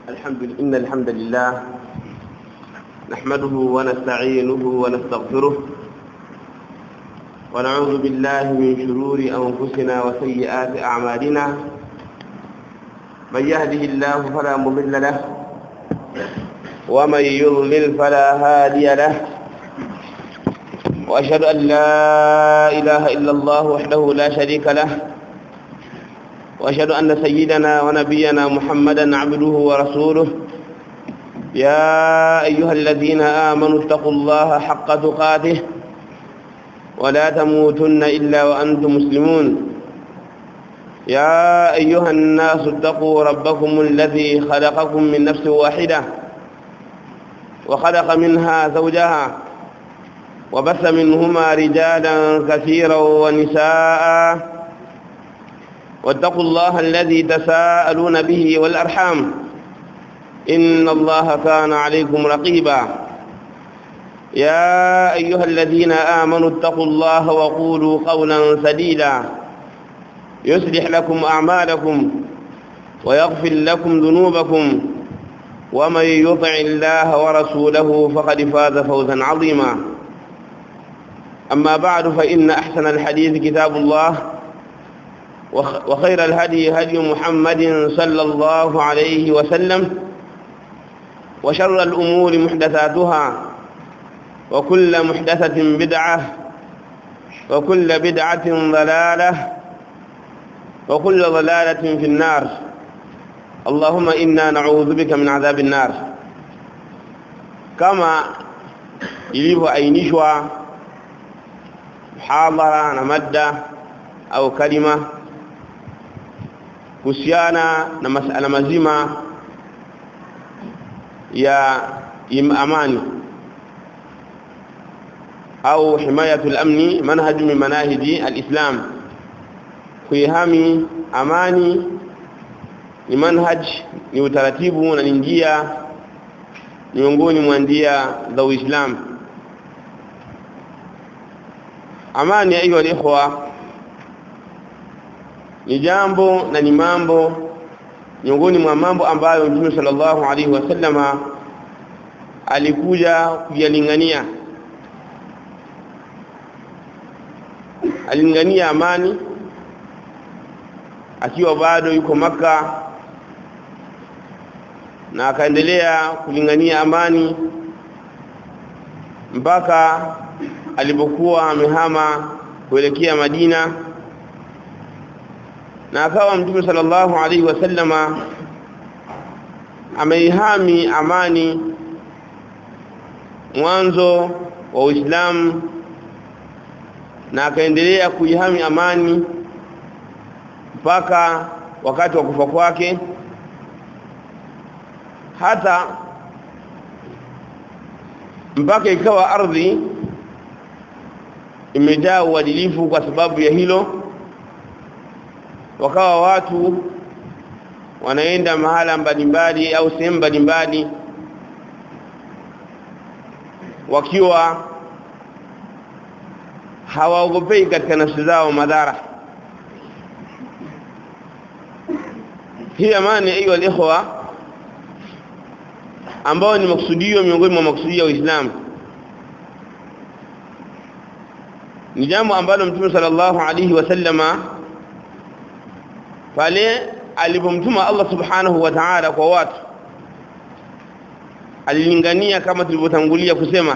الحمد لله إن الحمد لله نحمده ونستعينه ونستغفره ونعوذ بالله من شرور أنفسنا وسيئات أعمالنا من يهده الله فلا مضل له ومن يضلل فلا هادي له وأشهد أن لا إله إلا الله وحده لا شريك له وأشهد أن سيدنا ونبينا محمدا عبده ورسوله يا أيها الذين آمنوا اتقوا الله حق تقاته ولا تموتن إلا وأنتم مسلمون يا أيها الناس اتقوا ربكم الذي خلقكم من نفس واحدة وخلق منها زوجها وبث منهما رجالا كثيرا ونساء واتقوا الله الذي تساءلون به والأرحام إن الله كان عليكم رقيبا يا أيها الذين آمنوا اتقوا الله وقولوا قولا سديدا يصلح لكم أعمالكم ويغفر لكم ذنوبكم ومن يطع الله ورسوله فقد فاز فوزا عظيما أما بعد فإن أحسن الحديث كتاب الله وخير الهدي هدي محمد صلى الله عليه وسلم وشر الأمور محدثاتها وكل محدثة بدعة وكل بدعة ضلالة وكل ضلالة في النار اللهم إنا نعوذ بك من عذاب النار كما ilivyoainishwa muhadhara na madda au kalima kuhusiana na masala mazima ya amani au himayatu al-amni manhaj min manahiji al-islam kuihami amani ni manhaj ni utaratibu na ni njia miongoni mwa njia za Uislamu amani ayu al-ikhwa ni jambo na ni mambo miongoni mwa mambo ambayo Mtume sallallahu alaihi wasallama alikuja kuyalingania alingania amani akiwa bado yuko maka na akaendelea kulingania amani mpaka alipokuwa amehama kuelekea Madina na akawa mtume sallallahu alaihi wasallama ameihami amani mwanzo wa Uislamu na akaendelea kuihami amani mpaka wakati wa kufa kwake hata mpaka ikawa ardhi imejaa uadilifu kwa sababu ya hilo wakawa watu wanaenda mahala mbalimbali au sehemu mbalimbali wakiwa hawaogopei katika nafsi zao madhara hii amani hiyo ikhwa ambao ni maksudio miongoni mwa maksudio ya Uislamu ni jambo ambalo Mtume sallallahu alaihi wasallama pale alipomtuma Allah subhanahu wa ta'ala kwa watu alilingania kama tulivyotangulia kusema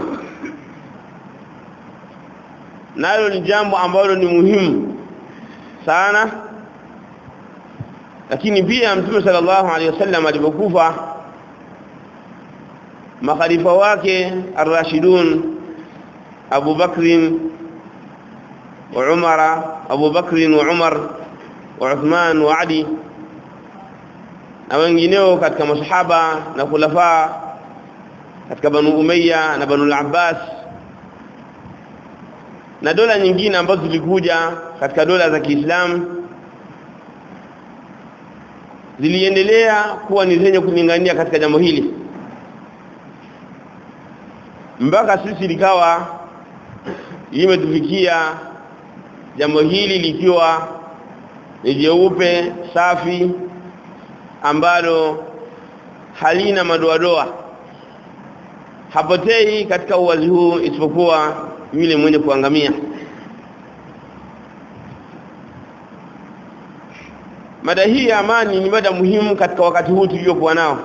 nalo ni jambo ambalo ni muhimu sana lakini pia mtume sallallahu alaihi wasallam alipokufa makhalifa wake ar-rashidun Abu Bakr wa Umar Abu Bakr wa Umar wa Uthman wa Ali na wengineo katika masahaba na khulafa katika Banu Umayya na Banu al-Abbas na dola nyingine ambazo zilikuja katika dola za Kiislamu ziliendelea kuwa ni zenye kulingania katika jambo hili mpaka sisi likawa limetufikia jambo hili likiwa ni jeupe safi ambalo halina madoadoa hapotei katika uwazi huu isipokuwa yule mwenye kuangamia mada hii ya amani ni mada muhimu katika wakati huu tuliokuwa nao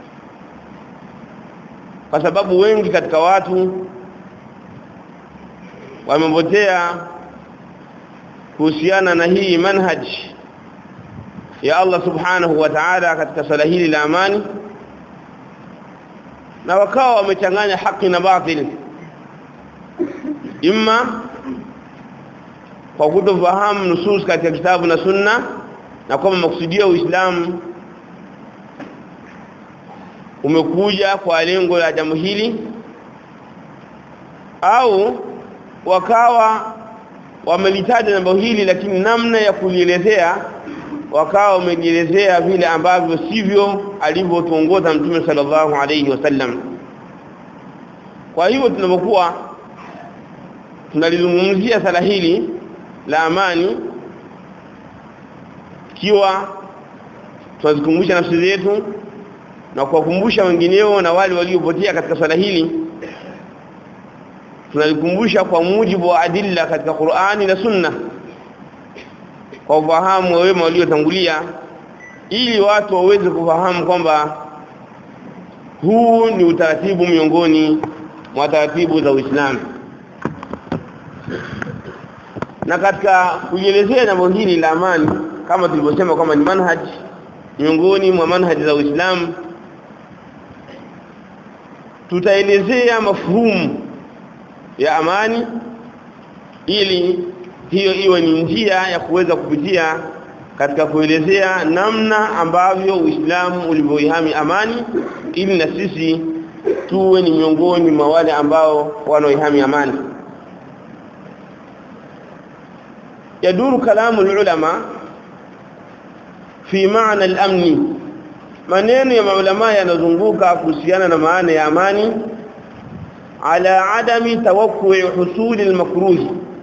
kwa sababu wengi katika watu wamepotea kuhusiana na hii manhaj ya Allah subhanahu wa ta'ala katika swala hili la amani na wakawa wamechanganya haki na batil imma kwa kutofahamu nusus katika kitabu na sunna na kwamba makusudio ya Uislamu umekuja kwa lengo la jambo hili au wakawa wamelitaja jambo hili lakini namna ya kulielezea wakawa wamejielezea vile ambavyo sivyo alivyotuongoza mtume sallallahu alayhi wasallam kwa hivyo tunapokuwa tunalizungumzia sala hili la amani kiwa tunazikumbusha nafsi zetu na kuwakumbusha wengineo na wale waliopotea katika swala hili tunalikumbusha kwa mujibu wa adilla katika Qur'ani na Sunna kwa ufahamu wa wema waliotangulia ili watu waweze kufahamu kwamba huu ni utaratibu miongoni mwa taratibu za Uislamu na katika kujielezea jambo hili la amani kama tulivyosema kwamba ni manhaj miongoni mwa manhaji za Uislamu tutaelezea mafuhumu ya amani ili hiyo iwe ni njia ya kuweza kupitia katika kuelezea namna ambavyo Uislamu ulivyoihami amani ili na sisi tuwe ni miongoni mwa wale ambao wanaoihami amani yaduru kalamu ulama fi maana al-amni maneno ya maulama yanazunguka kuhusiana na maana ya amani ala adami tawakku'i husuli al-makruh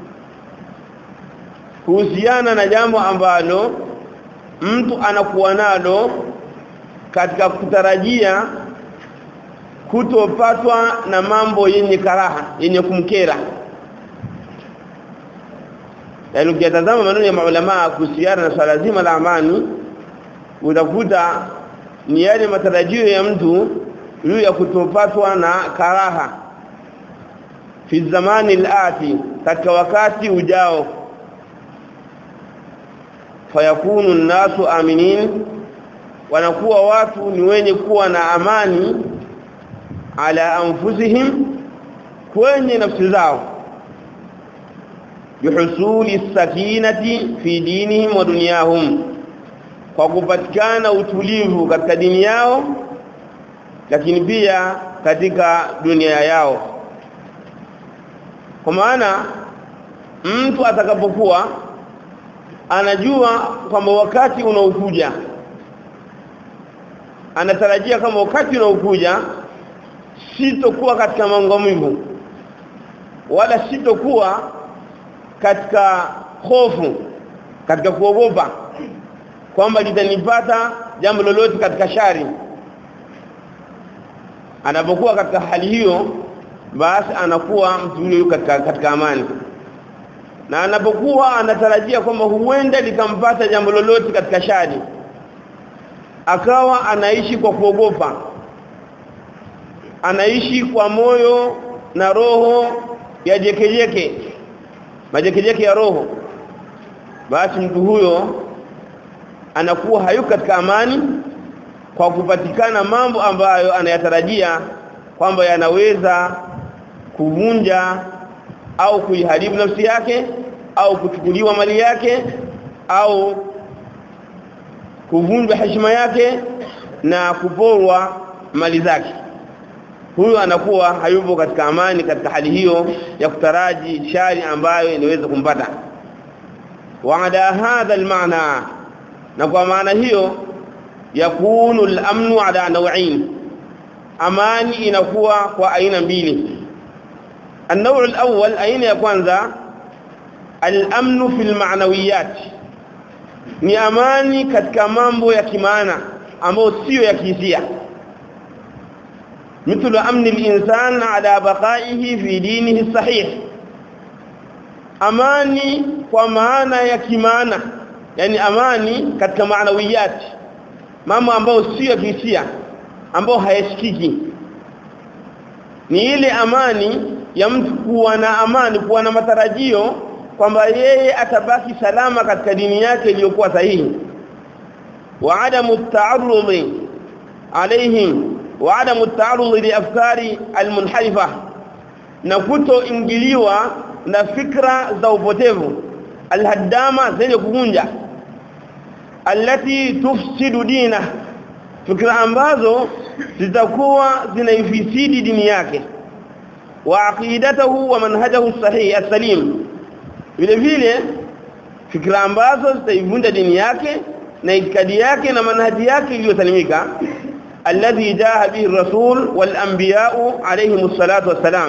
kuhusiana na jambo ambalo mtu anakuwa nalo katika kutarajia kutopatwa na mambo yenye karaha yenye kumkera yaani ukitazama maneno ya maulama kuhusiana na swala zima la amani utakuta ni yale matarajio ya mtu juu ya kutopatwa na karaha fi zamani al-ati katika wakati ujao fayakunu nasu aminin wanakuwa watu ni wenye kuwa na amani ala anfusihim kwenye nafsi zao bihusuli sakinati fi dinihim wa dunyahum kwa kupatikana utulivu katika dini yao lakini pia katika dunia yao kwa maana mtu atakapokuwa anajua kwamba wakati unaokuja anatarajia kama wakati unaokuja sitokuwa katika mangamivu wala sitokuwa katika hofu katika kuogopa kwamba litanipata jambo lolote katika shari anapokuwa katika hali hiyo basi anakuwa mtu yule katika, katika amani na anapokuwa anatarajia kwamba huenda likampata jambo lolote katika shari akawa anaishi kwa kuogopa anaishi kwa moyo na roho ya jekejeke majekejeke ya roho basi mtu huyo anakuwa hayuko katika amani kwa kupatikana mambo ambayo anayatarajia kwamba yanaweza kuvunja au kuiharibu nafsi yake au kuchukuliwa mali yake au kuvunjwa heshima yake na kuporwa mali zake huyo anakuwa hayupo katika amani katika hali hiyo ya kutaraji shari ambayo inaweza kumpata waada hadha almaana na kwa maana hiyo yakunu al-amnu ala naw'in amani inakuwa kwa aina mbili النوع الأول أين ya kwanza al-amnu fil ma'nawiyat ni amani katika mambo ya kimaana ambayo sio ya kihisia مثل امن الانسان على بقائه في دينه الصحيح amani kwa maana ya kimaana yani amani katika maanawiyati mambo ambayo sio ya kihisia ambayo hayashikiki ni ile amani ya mtu kuwa na amani kuwa na matarajio kwamba yeye atabaki salama katika dini yake iliyokuwa sahihi wa adamu ta'arrudi alaihim wa adamu ta'arrudi li afkari almunharifa na kutoingiliwa na fikra za upotevu alhaddama zenye kuvunja allati tufsidu dina fikra ambazo zitakuwa zinaifisidi dini yake wa aqidatahu wa manhajahu sahih as-salim vile vile fikra ambazo zitaivunja dini yake na itikadi yake na manhaji yake iliyosalimika alladhi jaa bihi ar-rasul wal anbiya'u alayhimus salatu wassalam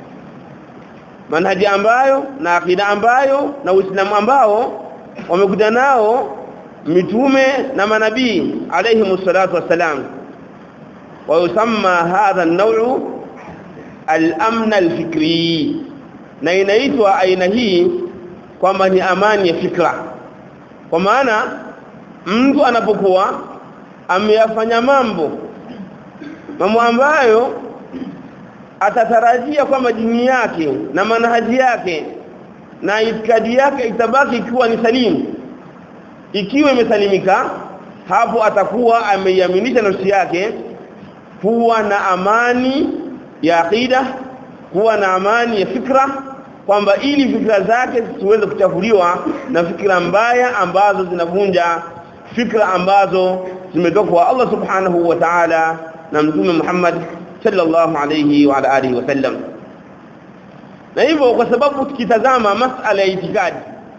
manhaji ambayo na akida ambayo na uislamu ambao wamekuja nao mitume na manabii alayhi salatu wassalam wa yusamma hadha an-naw'u al-amn al-fikri na inaitwa aina hii kwamba ni amani ya fikra kwa maana mtu anapokuwa ameyafanya mambo mambo ambayo atatarajia kwamba dini yake na manhaji yake na itikadi yake itabaki ikiwa ni salimu ikiwa imesalimika hapo atakuwa ameiaminisha nafsi yake kuwa na amani ya akida kuwa na amani ya fikra kwamba ili fikra zake zisiweze kuchafuliwa na fikra mbaya ambazo zinavunja fikra ambazo zimetoka kwa Allah subhanahu wa ta'ala na mtume Muhammad sallallahu alayhi wa ala alihi wasallam na hivyo kwa sababu tukitazama masala ya itikadi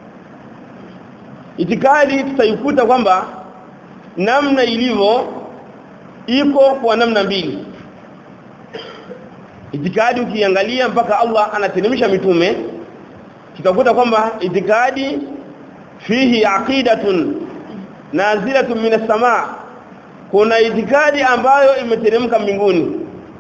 itikadi tutaikuta kwamba namna ilivyo iko kwa namna mbili itikadi ukiangalia mpaka Allah anateremsha mitume tutakuta kwamba itikadi fihi aqidatun nazilatun minas samaa kuna itikadi ambayo imeteremka mbinguni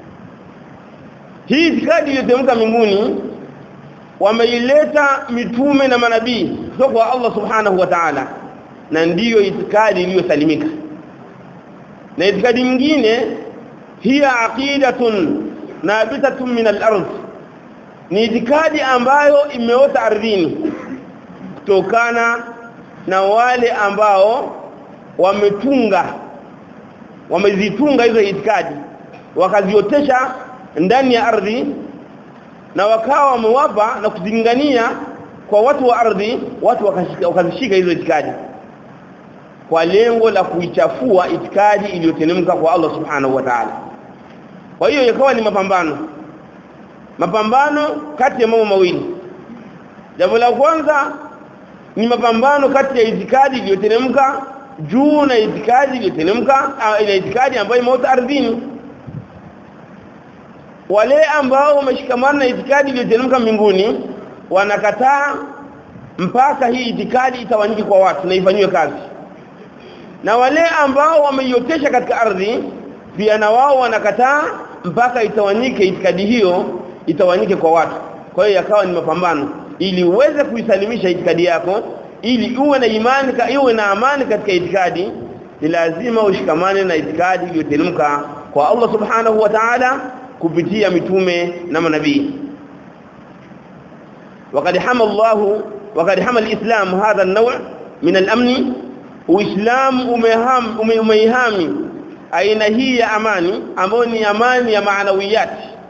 hii itikadi iliyoteremka mbinguni wameileta mitume na manabii kutoka kwa Allah subhanahu wa ta'ala na ndiyo itikadi iliyosalimika na itikadi nyingine hiya aqidatun nabitatun min al-ardh ni itikadi ambayo imeota ardhini kutokana na wale ambao wametunga wamezitunga hizo itikadi wakaziotesha ndani ya ardhi na wakawa wamewapa na kuzingania kwa watu wa ardhi watu wakazishika hizo itikadi kwa lengo la kuichafua itikadi iliyotelemka kwa Allah subhanahu wa ta'ala kwa hiyo ikawa ni mapambano mapambano kati ya mambo mawili jambo la kwanza ni mapambano kati ya itikadi iliyotelemka juu na itikadi iliyotelemka ile itikadi ambayo imeota ardhini wale ambao wameshikamana na itikadi iliyoteremka mbinguni wanakataa mpaka hii itikadi itawanyike kwa watu na ifanywe kazi na wale ambao wameiotesha katika ardhi pia na wao wanakataa mpaka itawanyike itikadi hiyo itawanyike kwa watu kwa hiyo yakawa ni mapambano ili uweze kuisalimisha itikadi yako ili uwe na imani iwe na amani katika itikadi ni lazima ushikamane na itikadi iliyoteremka kwa Allah subhanahu wa ta'ala kupitia mitume na manabii وقد حمى الله وقد حمى الإسلام هذا النوع من الأمن وإسلام أمهام أميهامي أين هي أماني أموني أماني معنويات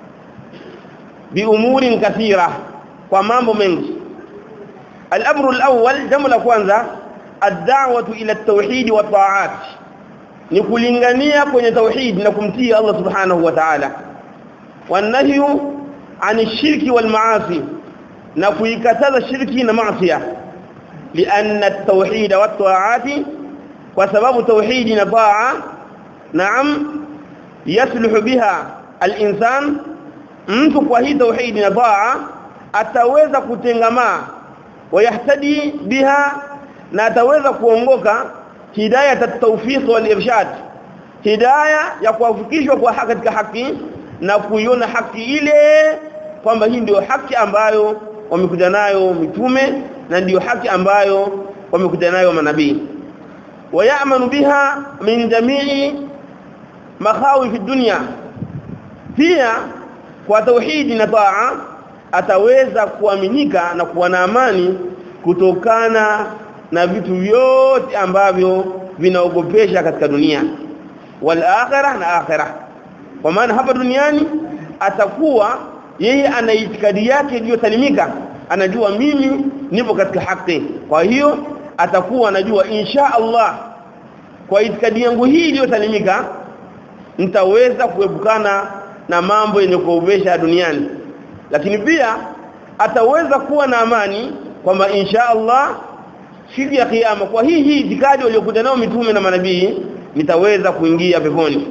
بأمور كثيرة ومامو منك الأمر الأول جملة كwanza الدعوة إلى التوحيد والطاعات نكولingania kwenye tauhid na kumtii Allah subhanahu wa ta'ala والنهي عن الشرك والمعاصي na kuikataza shirki na maasiya lianna at-tauhid wa at-ta'ati kwa sababu tauhidi na taa naam yasluhu biha al-insan mtu kwa hii tauhidi na taa ataweza kutengamaa wayahtadi biha na ataweza kuongoka hidayah at-tawfiq wal-irshad hidayah ya kuwafikishwa kwa haki katika haki na kuiona haki ile kwamba hii ndio haki ambayo wamekuja nayo mitume na ndiyo haki ambayo wamekuja nayo manabii wayamanu biha min jamii makhawi fi dunya pia kwa tauhidi na taa ataweza kuaminika na kuwa na amani kutokana na vitu vyote ambavyo vinaogopesha katika dunia wal akhirah na akhirah kwa maana hapa duniani atakuwa yeye ana itikadi yake iliyosalimika anajua mimi nipo katika haki kwa hiyo atakuwa anajua insha Allah kwa itikadi yangu hii iliyosalimika nitaweza kuepukana na mambo yenye kuogopesha duniani lakini pia ataweza kuwa na amani kwamba insha Allah siku ya kiyama kwa hii hii itikadi waliokuja nao mitume na manabii nitaweza kuingia peponi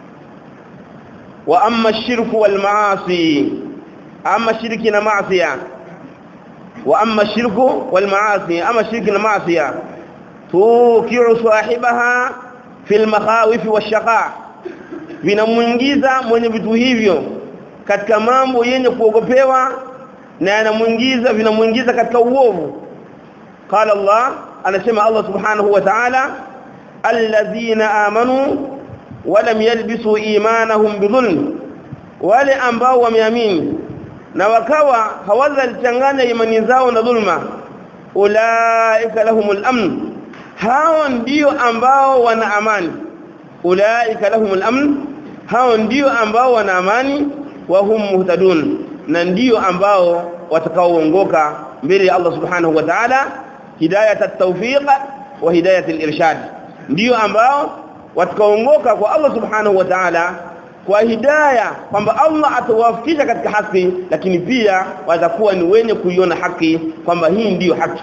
wa amma shirku wal maasi amma shirki na maasiya wa amma shirku wal maasi amma shirki na maasiya tukiu sahibaha fil makhawif washaqa vinamuingiza mwenye vitu hivyo katika mambo yenye kuogopewa na yanamuingiza vinamuingiza katika uovu qala Allah anasema Allah subhanahu wa ta'ala alladhina amanu wa lam yalbisu imanahum bidhulm wale ambao wameamini na wakawa hawazalichanganya imani zao na dhulma ulaika lahumul amn hao ndio ambao wana amani ulaika lahumul amn hao ndio ambao wana amani wa hum muhtadun na ndio ambao watakaoongoka mbele ya Allah subhanahu wa ta'ala hidayat at-tawfiq wa hidayat al-irshad ndio ambao watakaoongoka kwa Allah subhanahu wa ta'ala kwa hidayah kwamba Allah atawafikisha katika haki lakini pia watakuwa ni wenye kuiona haki kwamba hii ndiyo haki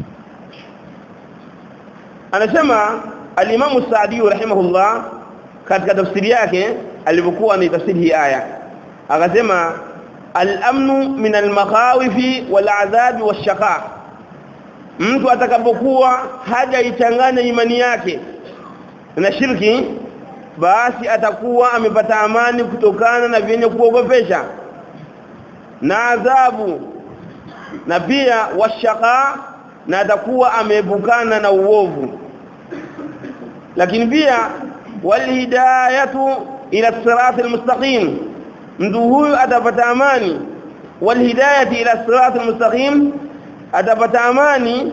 anasema al-Imam Sa'di rahimahullah katika tafsiri yake alipokuwa anaitafsiri hii aya akasema al-amnu min al-makhawifi wal-adhabi wash-shaqa mtu atakapokuwa hajaichanganya imani yake na shirki basi atakuwa amepata amani kutokana na vyenye kuogopesha na adhabu na pia washaka na atakuwa ameepukana na uovu lakini pia walhidayatu ila sirat almustaqim mtu huyu atapata amani walhidayati ila sirat almustaqim atapata amani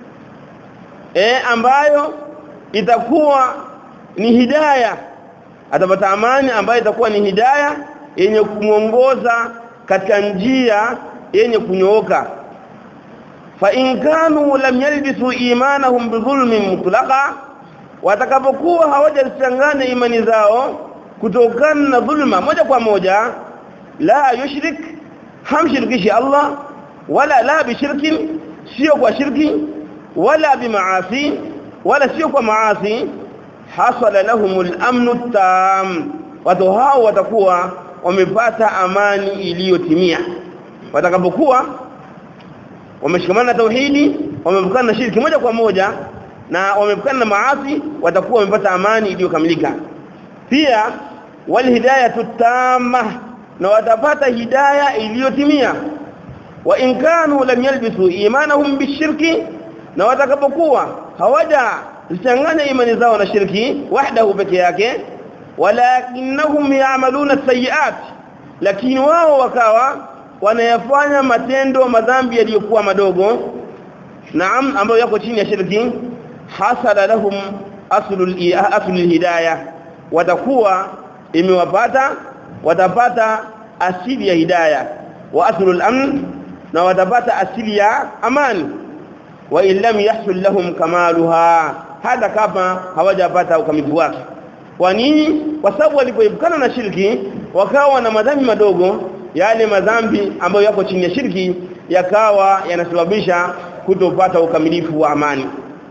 eh ambayo itakuwa ni hidayah atapata amani ambayo itakuwa ni hidayah yenye kumuongoza katika njia yenye kunyooka fa in kanu lam yalbisu imanahum bidhulmin mutlaqa watakapokuwa hawajachanganya imani zao kutokana na dhulma moja kwa moja la yushrik hamshirikishi Allah wala la bishirkin sio kwa shirki wala bimaasi wala sio kwa maasi hasala lahumul amnu tam watu hao watakuwa wamepata amani iliyotimia watakapokuwa wameshikamana na tauhidi wamepukana na shirki moja kwa moja na wamepukana na maasi watakuwa wamepata amani iliyokamilika pia wal hidayatu tamma na watapata hidayah iliyotimia wa in kanu lam yalbisu imanahum bishirki na watakapokuwa hawaja zichanganya imani zao na shirki wahdahu peke yake walakinnahum ya'maluna sayiat lakini wao wakawa wanayafanya matendo madhambi yaliyokuwa madogo naam ambayo yako chini ya shirki hasala lahum aslul aslul hidayah watakuwa imewapata watapata asili ya hidayah wa aslul amn na watapata asili ya amani wa illam yahsul lahum kamaluha hata kama hawajapata ukamilifu wake kwa nini kwa sababu walipoepukana na shirki wakawa na madhambi madogo yale madhambi ambayo yako chini ya shirki yakawa yanasababisha kutopata ukamilifu wa amani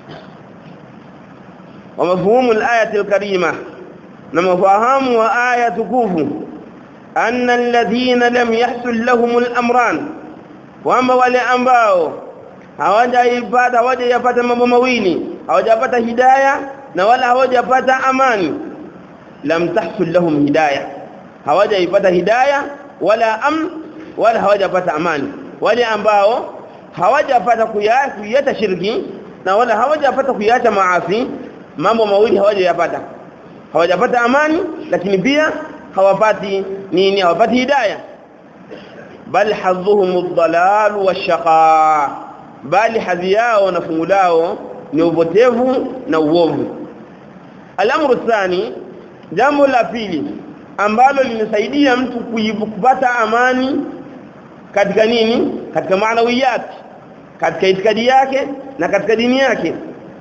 wa mafhumu al-ayati al-karima na mafahamu wa aya tukufu anna alladhina lam yahsul lahum al-amran kwamba wale ambao hawajaipata hawajapata mambo mawili hawajapata hidayah na wala hawajapata amani lam tahsul lahum hidayah hawajaipata hidayah wala amn wala hawajapata amani wale ambao hawajapata kuyata shirki na wala hawajapata kuyacha maasi mambo mawili hawajayapata hawajapata amani lakini pia hawapati nini hawapati hidayah bal hadhuhum ad-dalal wash-shaqa bali hadhi yao na fungu lao ni upotevu na uovu al-amru thani jambo la pili ambalo linasaidia mtu kupata amani katika nini katika maanawiyat katika itikadi yake na katika dini yake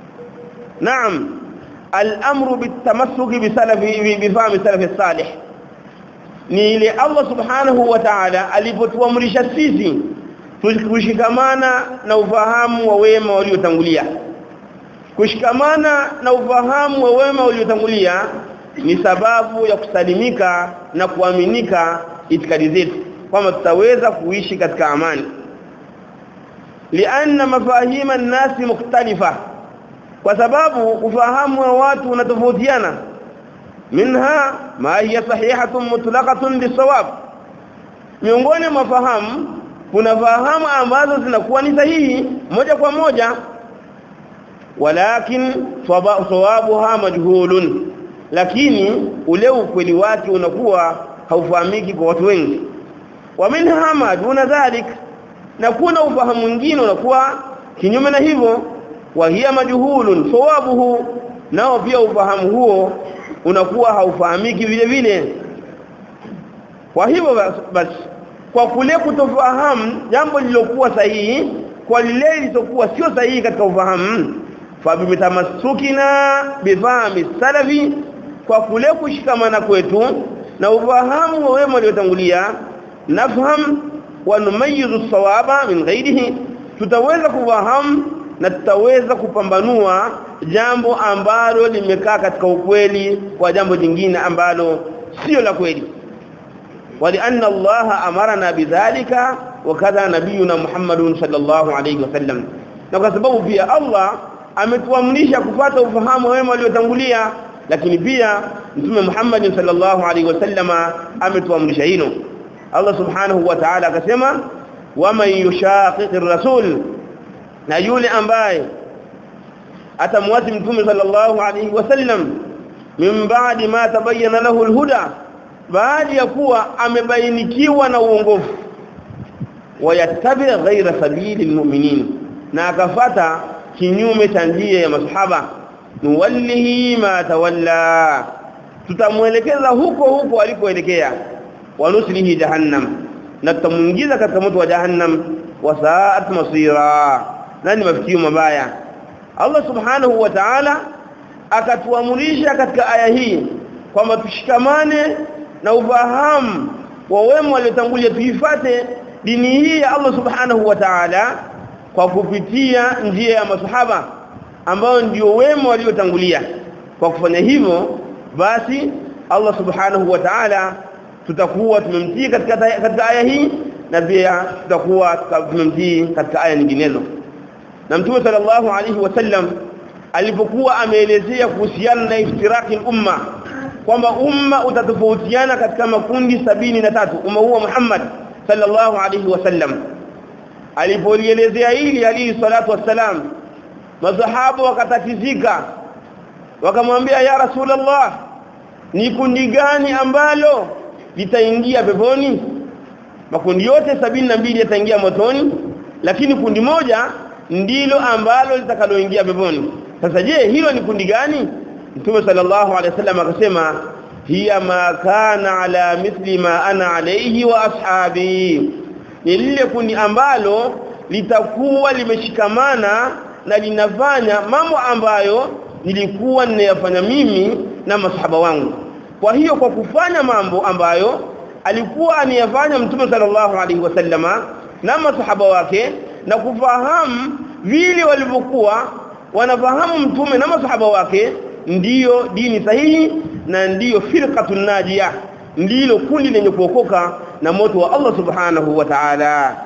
naam al-amru bitamassuki bisalafi bifahmi salafi salih ni ile Allah subhanahu wa ta'ala alipotuamrisha sisi kushikamana na ufahamu wa wema waliotangulia kushikamana na ufahamu wa wema waliotangulia ni sababu ya kusalimika na kuaminika itikadi zetu kwamba tutaweza kuishi katika amani lianna mafahima nasi mukhtalifa kwa sababu ufahamu wa watu unatofautiana minha ma hiya sahihatun mutlaqatun bisawab miongoni mwa fahamu kuna fahamu ambazo zinakuwa ni sahihi moja kwa moja walakin sawabuha majhulun lakini ule ukweli wake unakuwa haufahamiki kwa watu wengi wa minha ma duna dhalik na kuna ufahamu mwingine unakuwa kinyume na hivyo wa hiya majhulun sawabuhu nao pia ufahamu huo unakuwa haufahamiki vile vile kwa hivyo basi kwa kule kutofahamu jambo lilokuwa sahihi kwa lile lilokuwa sio sahihi katika ufahamu fa bimtamassukina bifahmi salafi kwa kule kushikamana kwetu na ufahamu wa wema waliotangulia nafham wa numayizu sawaba min ghairihi tutaweza kufahamu na tutaweza kupambanua jambo ambalo limekaa katika ukweli kwa jambo jingine ambalo sio la kweli ولأن الله أمرنا بذلك وكذا نبينا محمد صلى الله عليه وسلم na kwa sababu pia Allah ametuamrisha kupata ufahamu wema waliotangulia lakini pia mtume Muhammad sallallahu alaihi wasallama ametuamrisha hilo Allah subhanahu wa ta'ala akasema waman yushaqiqir rasul na yule ambaye atamwati mtume sallallahu alaihi wasallam min ba'di ma tabayyana lahu alhuda baada ya kuwa amebainikiwa na uongofu wayattabi ghaira sabili almu'minin na akafata kinyume cha njia ya masahaba nuwallihi ma tawalla tutamuelekeza huko huko alikoelekea wanuslihi jahannam na tutamuingiza katika moto wa jahannam wa sa'at masira nani mafikio mabaya Allah subhanahu wa ta'ala akatuamurisha katika aya hii kwamba tushikamane na ufahamu wa wema waliotangulia tuifate dini hii ya Allah subhanahu wa ta'ala kwa kupitia njia ya masahaba ambao ndio wema waliotangulia kwa kufanya hivyo basi Allah subhanahu wa ta'ala tutakuwa tumemtii katika katika aya hii na pia tutakuwa tumemtii katika aya nyinginezo na mtume sallallahu alaihi wasallam alipokuwa ameelezea kuhusiana na iftiraki umma kwamba umma utatofautiana katika makundi sabini na tatu umma huo Muhammad sallallahu alaihi wasallam alipolielezea hili alayhi salatu wassalam masahaba wakatatizika wakamwambia ya rasulullah ni kundi gani ambalo litaingia peponi makundi yote sabini na mbili yataingia motoni lakini kundi moja ndilo ambalo litakaloingia peponi sasa je hilo ni kundi gani Mtume sallallahu alaihi wasallam akasema hiya ma kana ala mithli ma ana alayhi wa ashabi ni lile kundi ambalo litakuwa limeshikamana na linafanya mambo ambayo nilikuwa ninayafanya mimi na masahaba wangu kwa hiyo kwa kufanya mambo ambayo alikuwa aniyafanya mtume sallallahu alaihi wasallama na masahaba wake na kufahamu vile walivyokuwa wanafahamu mtume na masahaba wake ndiyo dini sahihi na ndiyo firqatun najia ndilo kundi lenye kuokoka na moto wa Allah subhanahu wa ta'ala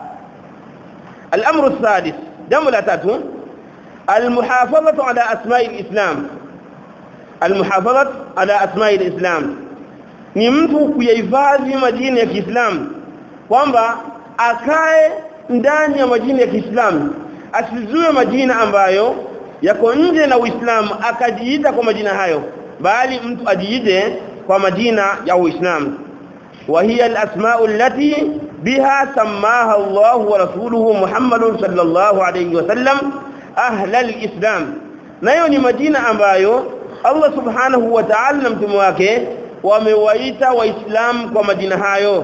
الامر السادس jambo la tatu المحافظه على اسماء الاسلام المحافظه على اسماء الاسلام ni mtu kuyahifadhi majina ya Kiislamu kwamba akae ndani ya majina ya Kiislamu asizue majina ambayo yako nje na Uislamu akajiita kwa majina hayo bali mtu ajiite kwa majina ya Uislamu وهي الأسماء التي بها سماها الله ورسوله محمد صلى الله عليه وسلم أهل الإسلام nayo ni majina ambayo Allah subhanahu wa ta'ala na mtume wake wamewaita waislamu kwa majina hayo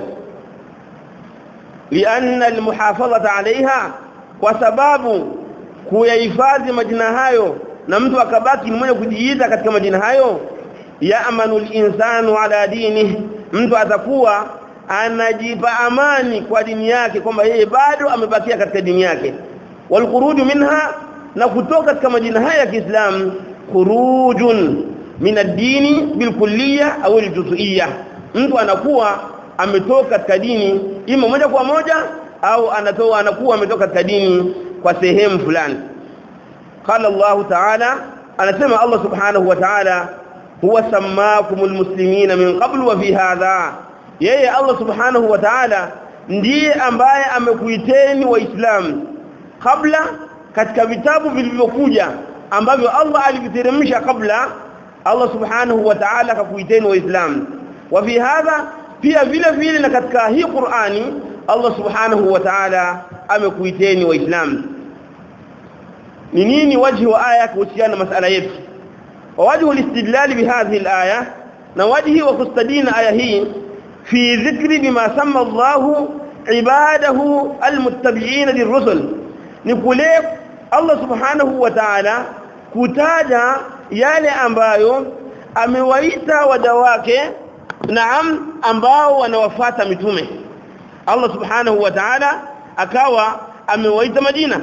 lianna almuhafadhata alaiha kwa sababu kuyahifadhi majina hayo na mtu akabaki ni mwenye kujiita katika majina hayo yaamanu al-insanu ala dinihi mtu atakuwa anajipa amani kwa dini yake kwamba yeye bado amebakia katika dini yake walkhuruju minha na kutoka katika majina haya ya Kiislamu khurujun min ad-dini bilkulliyya au aljuz'iyya mtu anakuwa ametoka katika dini ima moja kwa moja au anatoa anakuwa ametoka katika dini kwa sehemu fulani qala Allah ta'ala anasema Allah subhanahu wa ta'ala huwa sammakumul muslimina min qabl wa fi hadha yeye Allah subhanahu wa ta'ala ndiye ambaye amekuiteni waislamu kabla katika vitabu vilivyokuja ambavyo Allah aliviteremsha kabla Allah subhanahu wa ta'ala akakuiteni waislamu wa fi hadha pia vile vile na katika hii Qur'ani Allah subhanahu wa ta'ala amekuiteni waislamu ni nini wajhi wa aya kuhusiana na masala yetu ووجه الاستدلال بهذه الآية نوجه وكستدين آية هي في ذكر بما سمى الله عباده المتبعين للرسل نقول الله سبحانه وتعالى kutaja yale ambayo amewaita waja wake naam ambao wanawafata mitume Allah subhanahu wa ta'ala akawa amewaita majina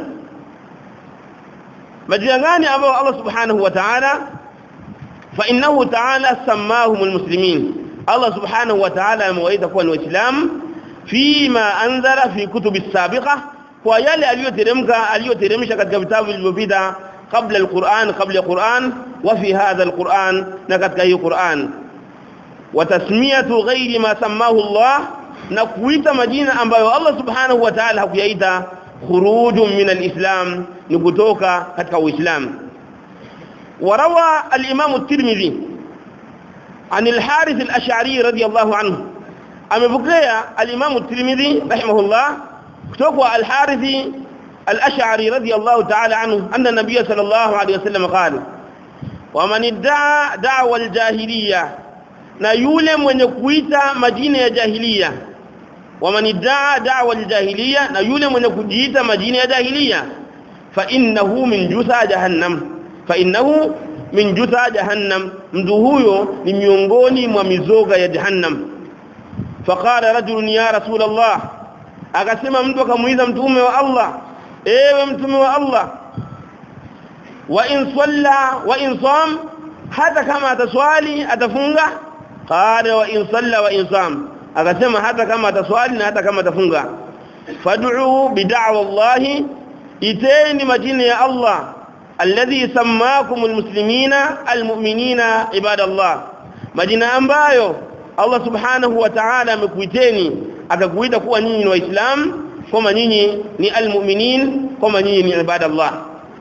majina gani ambao Allah subhanahu wa ta'ala فانه تعالى سماهم المسلمين الله سبحانه وتعالى amewaita kuwa ni waislamu fima anzala fi kutub as-sabiqa kwa yale aliyoteremka aliyoteremsha katika vitabu vilivyopita kabla al-Qur'an kabla al-Qur'an wa fi hadha al-Qur'an na katika hiyo Qur'an wa tasmiyatu ghairi ma sammahu Allah na kuita majina ambayo Allah subhanahu wa ta'ala hakuyaita khurujun min al-islam ni kutoka katika uislamu وروى الإمام الترمذي عن الحارث الأشعري رضي الله عنه أما بقي الإمام الترمذي رحمه الله كتوكوا الحارث الأشعري رضي الله تعالى عنه أن النبي صلى الله عليه وسلم قال ومن ادعى دعوى الجاهلية نيولم ونكويت مدينة جاهلية ومن ادعى دعوى الجاهلية نيولم ونكويت مدينة جاهلية فإنه من جثى جهنم فإنه من جثى جهنم mtu huyo ni miongoni mwa mizoga ya jahannam faqala rajulun ya rasul Allah akasema mtu akamuuliza mtume wa Allah ewe mtume wa Allah wa in salla wa in sam hata kama ataswali atafunga qala wa in salla wa in sam akasema hata kama ataswali na hata kama atafunga fad'u bid'wa Allah iteni majina ya Allah alladhi sammakum almuslimina almu'minina ibadallah majina ambayo Allah subhanahu wa ta'ala amekuiteni akakuita kuwa nyinyi ni waislamu kama nyinyi ni almu'minin kama nyinyi ni ibadallah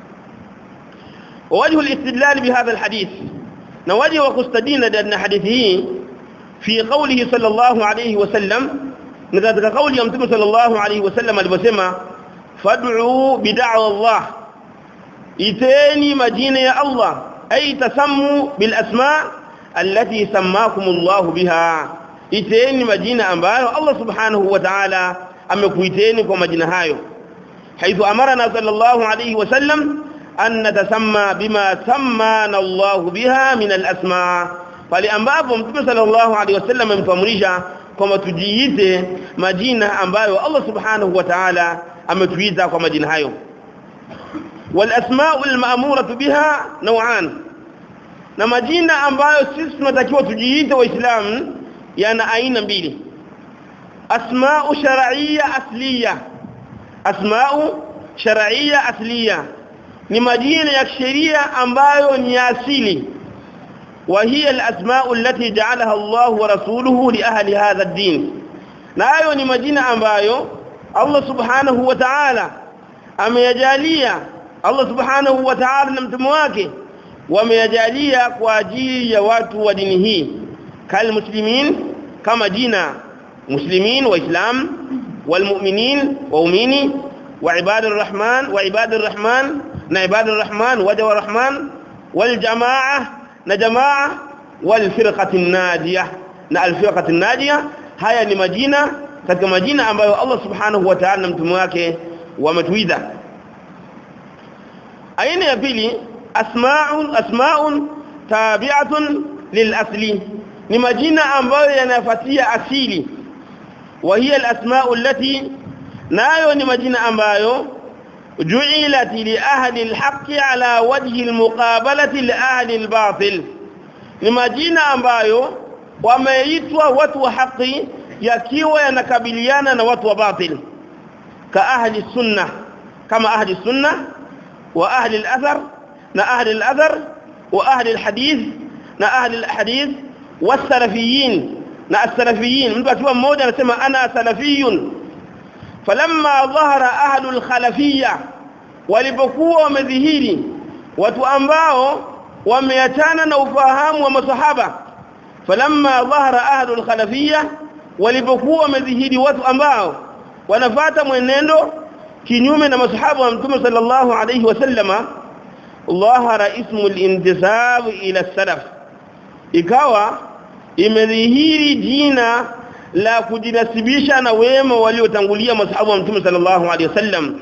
ووجه الاستدلال بهذا الحديث نوجه وكستدين لأن حديثه في قوله صلى الله عليه وسلم نذكر قول يوم صلى الله عليه وسلم البسمة فادعوا بدعوى الله iteni majina ya Allah ay tasammu bil asma allati sammakum Allah biha iteni majina ambayo Allah subhanahu wa ta'ala amekuiteni kwa majina hayo haithu amarna sallallahu alayhi wasallam an natasamma bima sammana Allah biha min al asma pale ambapo mtume sallallahu alayhi wasallam amtuamrisha kwamba tujiite majina ambayo Allah subhanahu wa ta'ala ametuita kwa majina hayo والاسماء المأمورة بها نوعان na majina ambayo sisi tunatakiwa tujiite waislamu yana aina mbili asma'u shar'iyya asliya asma'u shar'iyya asliya ni majina ya sheria ambayo ni asili وهي الأسماء التي جعلها الله ورسوله لأهل هذا الدين nayo ni majina ambayo Allah subhanahu wa ta'ala ameyajalia Allah subhanahu wa ta'ala na mtume wake wameyajalia kwa ajili ya watu wa dini hii kal muslimin kama jina muslimin waislam walmu'minin waumini wa ibadur rahman wa ibadur rahman na ibadur rahman waja wa rahman wal jamaa na jamaa wal firqati najiyah na al firqati najiyah haya ni majina katika majina ambayo Allah subhanahu wa ta'ala na mtume wake wametuida aina ya pili asma'un asma'un tabi'atun lil asli ni majina ambayo yanafuatia asili wa hiya al asma'u allati nayo ni majina ambayo ju'ilat li ahli al haqqi ala wajhi al muqabalati li ahli al batil ni majina ambayo wameitwa watu wa haki yakiwa yanakabiliana na watu wa batil ka ahli sunna kama ahli sunna wa ahli al-athar na ahli al-athar wa ahli al-hadith na ahli al-hadith wasalafiyin na as-salafiyin mtu akiwa mmoja anasema ana salafiyun falamma dhahara ahli al-khalafiyya walipokuwa wamedhihiri watu ambao wameachana na ufahamu wa masahaba falamma dhahara ahli al-khalafiyya walipokuwa wamedhihiri watu ambao wanafata mwenendo kinyume na masahaba wa mtume sallallahu alayhi wasallama dhahara ismu al-intisab ila salaf ikawa imedhihiri jina la kujinasibisha na wema waliotangulia masahaba wa mtume sallallahu alayhi wasallam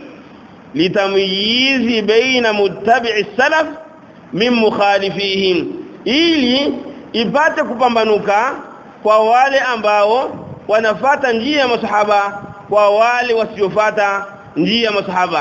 litamyizi baina muttabi'i salaf min mukhalifihim ili ipate kupambanuka kwa wale ambao wanafata njia ya masahaba kwa wale wasiofata njia ya masahaba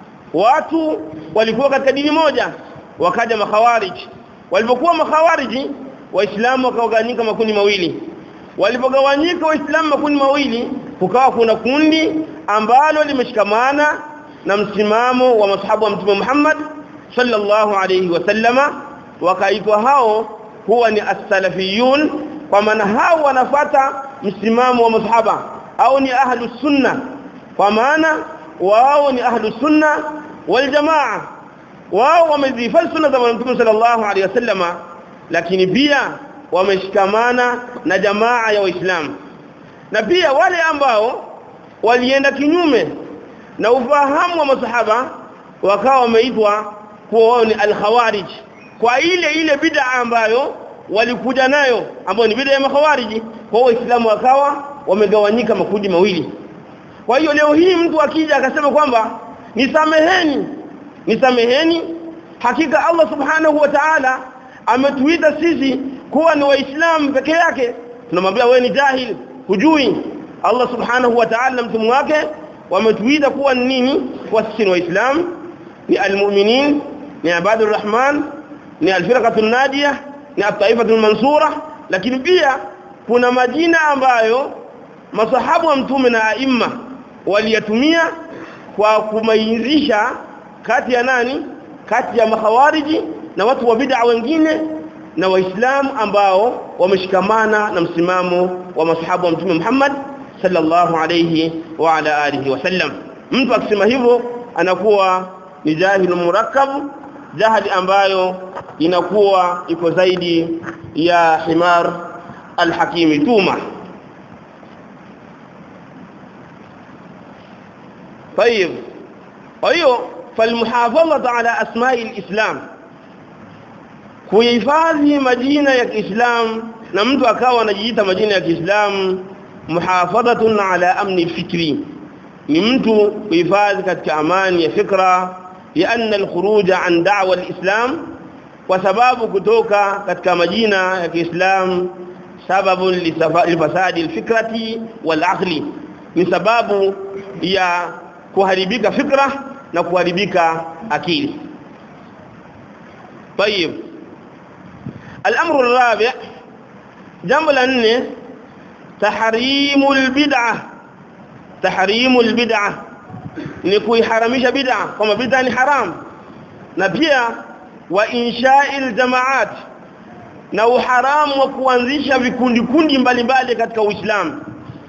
watu walikuwa katika dini moja wakaja makhawarij walipokuwa makhawariji waislamu wakagawanyika makundi mawili walipogawanyika waislamu makundi mawili kukawa kuna kundi ambalo limeshikamana na msimamo wa masahaba wa mtume Muhammad sallallahu alayhi wasallama wakaitwa hao huwa ni as-salafiyun kwa maana hao wanafata msimamo wa masahaba au ni ahlus sunna kwa maana wao ni ahlus sunna wal jamaa wao wamezifanya sunna za mtume sallallahu alayhi wasallama lakini pia wameshikamana na jamaa ya waislamu na pia wale ambao walienda kinyume na ufahamu wa masahaba wakawa wameitwa kuwa wao ni al-khawarij kwa ile ile bid'a ambayo walikuja nayo ambayo ni bid'a ya makhawariji kwa waislamu wakawa wamegawanyika makundi mawili kwa hiyo leo hii mtu akija akasema kwamba nisameheni nisameheni hakika Allah subhanahu wa ta'ala ametuita sisi kuwa ni waislamu peke yake tunamwambia wewe ni jahil hujui Allah subhanahu wa ta'ala na mtume wake wametuita kuwa ni nini kwa sisi ni waislamu ni almu'minin ni ibadur rahman ni alfirqatul najiyah ni at-taifatul mansura lakini pia kuna majina ambayo masahabu wa mtume na aima waliyatumia kwa kumairisha kati ya nani kati ya makhawariji na watu wa bid'a wengine na waislamu ambao wameshikamana na msimamo wa masahabu wa mtume Muhammad sallallahu alayhi wa ala alihi wasallam mtu akisema hivyo anakuwa ni jahilu murakkab jahili ambayo inakuwa iko zaidi ya himar alhakimi tuma طيب ايوه فالمحافظه على اسماء الاسلام kuhifadhi majina ya Kiislamu na mtu akawa anajiita majina ya Kiislamu muhafadhatun ala amni fikri ni mtu kuhifadhi katika amani ya fikra لأن الخروج عن دعوة الإسلام وسبب kutoka katika majina ya Kiislamu sababu lifasadi alfikrati walaqli ni sababu ya kuharibika fikra na kuharibika akili طيب الامر الرابع جنب لانه تحريم البدعه تحريم البدعه ni kuiharamisha bid'a kama bid'a ni haram na pia wa insha'il jamaat na uharamu wa kuanzisha vikundi kundi mbalimbali katika Uislamu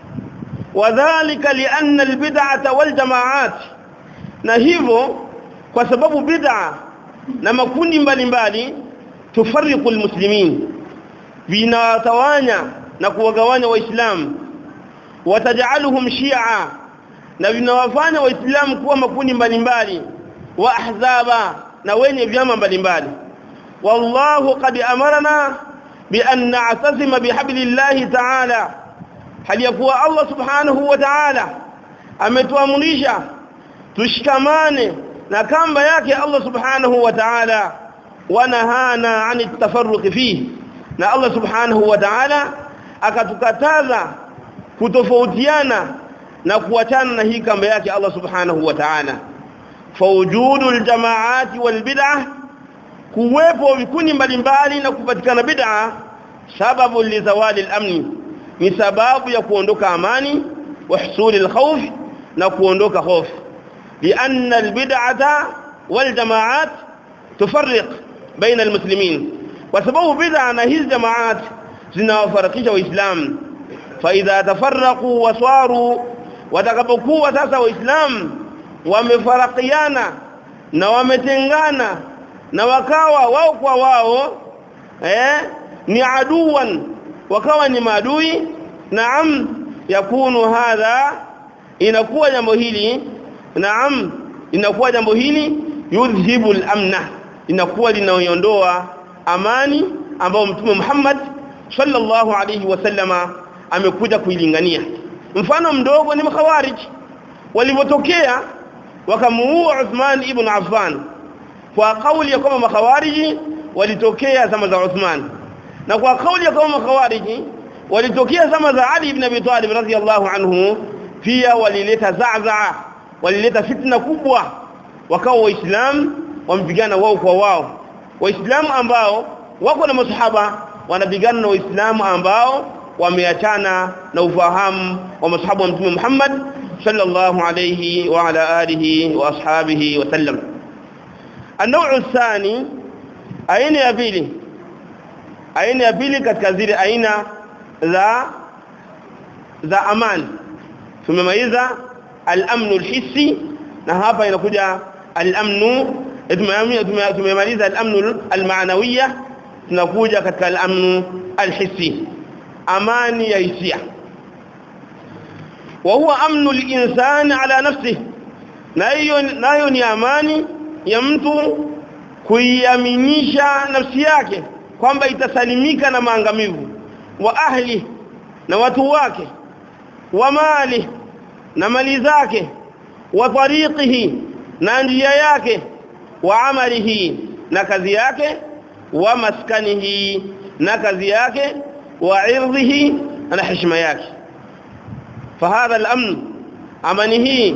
wadhālika lianna albid'ata waljama'at na hivyo kwa sababu bid'a na makundi mbalimbali tufariqu almuslimin vinawatawanya na kuwagawanya waislamu watajaluhum shi'a na vinawafanya waislamu kuwa makundi mbalimbali wa ahzaba na wenye vyama mbalimbali wallahu qad amarna bi an na'tasima bihablillahi ta'ala hali ya kuwa Allah subhanahu wa ta'ala ametuamrisha tushikamane na kamba yake Allah subhanahu wa ta'ala wanahana ani tafarruq fihi na Allah subhanahu wa ta'ala akatukataza kutofautiana na kuachana na hii kamba yake Allah subhanahu wa ta'ala fawujudu aljamaati walbid'ah kuwepo vikundi mbalimbali na kupatikana bid'a sababu lizawali al-amni ni sababu ya kuondoka amani wa husuli al-khawf na kuondoka hofu لأن البدعة والجماعات تفرق بين المسلمين وسبب بدعة هذه الجماعات zinawafarakisha waislamu فاذا تفرقوا وصاروا watakapokuwa sasa waislamu wamefarakiana na wametengana na wakawa wao kwa wao eh ni aduwan wakawa ni maadui naam yakunu hadha inakuwa jambo hili naam inakuwa jambo hili yudhibu al-amna inakuwa linaondoa amani ambayo mtume Muhammad sallallahu alayhi wasallama amekuja kuilingania mfano mdogo ni makhawarij walipotokea wakamuua Uthman ibn Affan kwa kauli ya kwamba makhawariji walitokea zama za Uthman na kwa kauli ya kwamba makhawariji walitokea zama za Ali ibn Abi Talib radhiyallahu anhu pia walileta za'za walileta fitna kubwa wakawa waislamu wampigana wao kwa wao waislamu ambao wako na masahaba wanapigana na waislamu ambao wameachana na ufahamu wa masahaba wa mtume Muhammad sallallahu alayhi wa ala alihi wa ashabihi wa sallam النوع الثاني aina ya pili aina ya pili katika zile aina za za amani tumemaliza al-amn al-hissi na hapa inakuja al-amn tumemaliza al-amn al-ma'nawiyya tunakuja katika al-amn al-hissi amani ya hisia wa huwa amnu al-insani ala nafsihi nayo nayo ni amani ya mtu kuiaminisha nafsi yake kwamba itasalimika na maangamivu wa ahli na watu wake wa mali na mali zake wa tariqihi na njia yake wa amalihi na kazi yake wa maskanihi na kazi yake wa irdhihi na heshima yake فهذا الامن امنه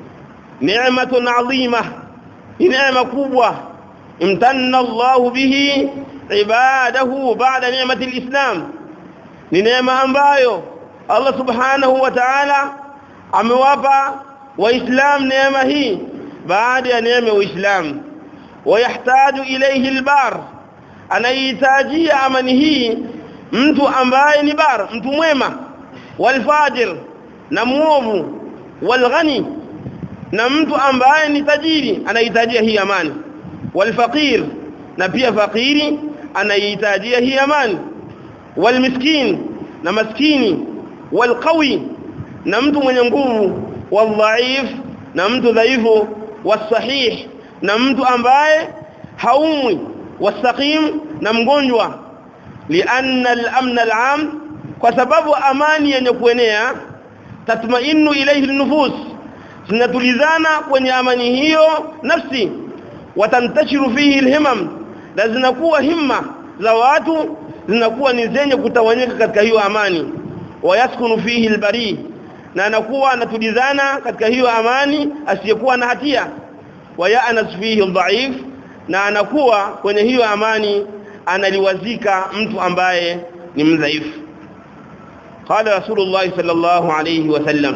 نعمه عظيمه نعمه kubwa امتن الله به عباده بعد نعمه الاسلام ni neema ambayo Allah subhanahu wa ta'ala amewapa waislamu neema hii baada ya neema ya uislamu wayahtaju ilayhi albar anahitajia amani hii mtu ambaye ni bar mtu mwema walfajir na muovu walghani na mtu ambaye ni tajiri anahitajia hii amani walfaqir na pia fakiri anahitajia hii amani walmiskin na maskini walqawi na mtu mwenye nguvu wadhaif na mtu dhaifu wasahih na mtu ambaye haumwi wasaqim na mgonjwa lianna al-amn al-am kwa sababu amani yenye kuenea tatmainu ilayhi an-nufus zinatulizana kwenye amani hiyo nafsi watantashiru fihi al-himam na zinakuwa himma za watu zinakuwa ni zenye kutawanyika katika hiyo amani wayaskunu fihi albari na anakuwa anatulizana katika hiyo amani asiyekuwa na hatia wayanas fihi dhaif na anakuwa kwenye hiyo amani analiwazika mtu ambaye ni mdhaifu qala rasulullah sallallahu alayhi wasallam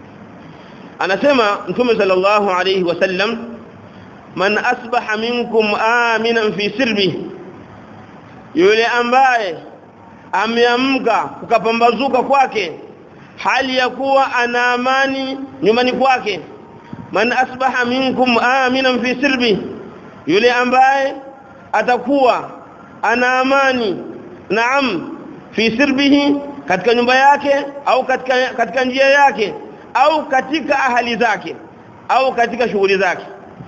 anasema mtume sallallahu alayhi wasallam man asbaha minkum aminan fi sirbihi yule ambaye ameamka kukapambazuka kwake hali ya kuwa ana amani nyumbani kwake man asbaha minkum aminan fi sirbi yule ambaye atakuwa ana amani naam fi sirbihi katika nyumba yake au katika katika njia yake au katika ahali zake au katika shughuli zake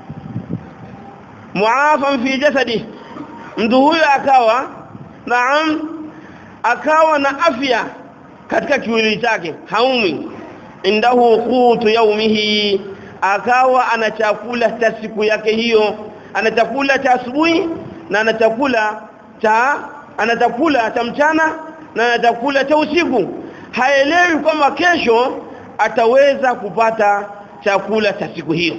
muafan fi jasadi mtu huyo akawa naam akawa na afya katika kiwili chake haumi indahu qutu yaumihi akawa ana chakula cha siku yake hiyo ana chakula cha asubuhi na ana chakula cha ana chakula cha mchana na ana chakula cha usiku haelewi kwamba kesho ataweza kupata chakula cha siku hiyo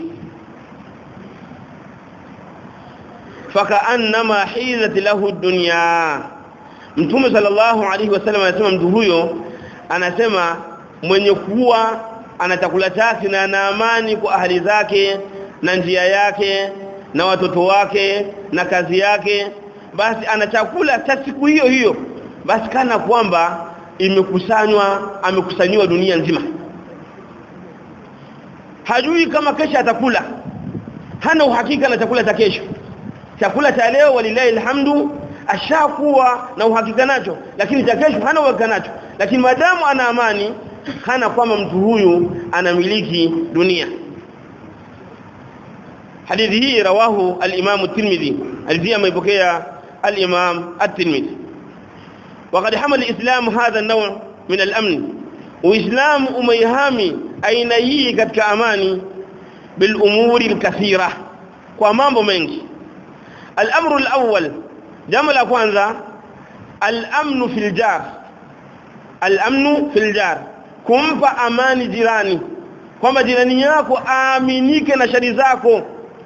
fakaannama hizat lahu dunya mtume sallallahu alaihi wasallam anasema mtu huyo anasema mwenye kuwa ana chakula chake na ana amani kwa ahali zake na njia yake na watoto wake na kazi yake basi ana chakula cha siku hiyo hiyo basi kana kwamba imekusanywa amekusanyiwa dunia nzima hajui kama kesho atakula hana uhakika na chakula cha kesho chakula cha leo walilahi alhamdu ashakuwa na uhakika nacho lakini cha kesho hana uhakika nacho lakini madamu ana amani kana kwamba mtu huyu anamiliki dunia hadithi hii rawahu al-Imam at-Tirmidhi alivia ameipokea al-Imam at-Tirmidhi وقد حمل الإسلام هذا النوع من الأمن وإسلام أميهامي أين هي katika amani بالأمور الكثيرة kwa mambo mengi الأمر الأول jambo la kwanza al-amnu fil jar al-amnu fil jar kumpa amani jirani kwamba jirani yako aaminike na shari zako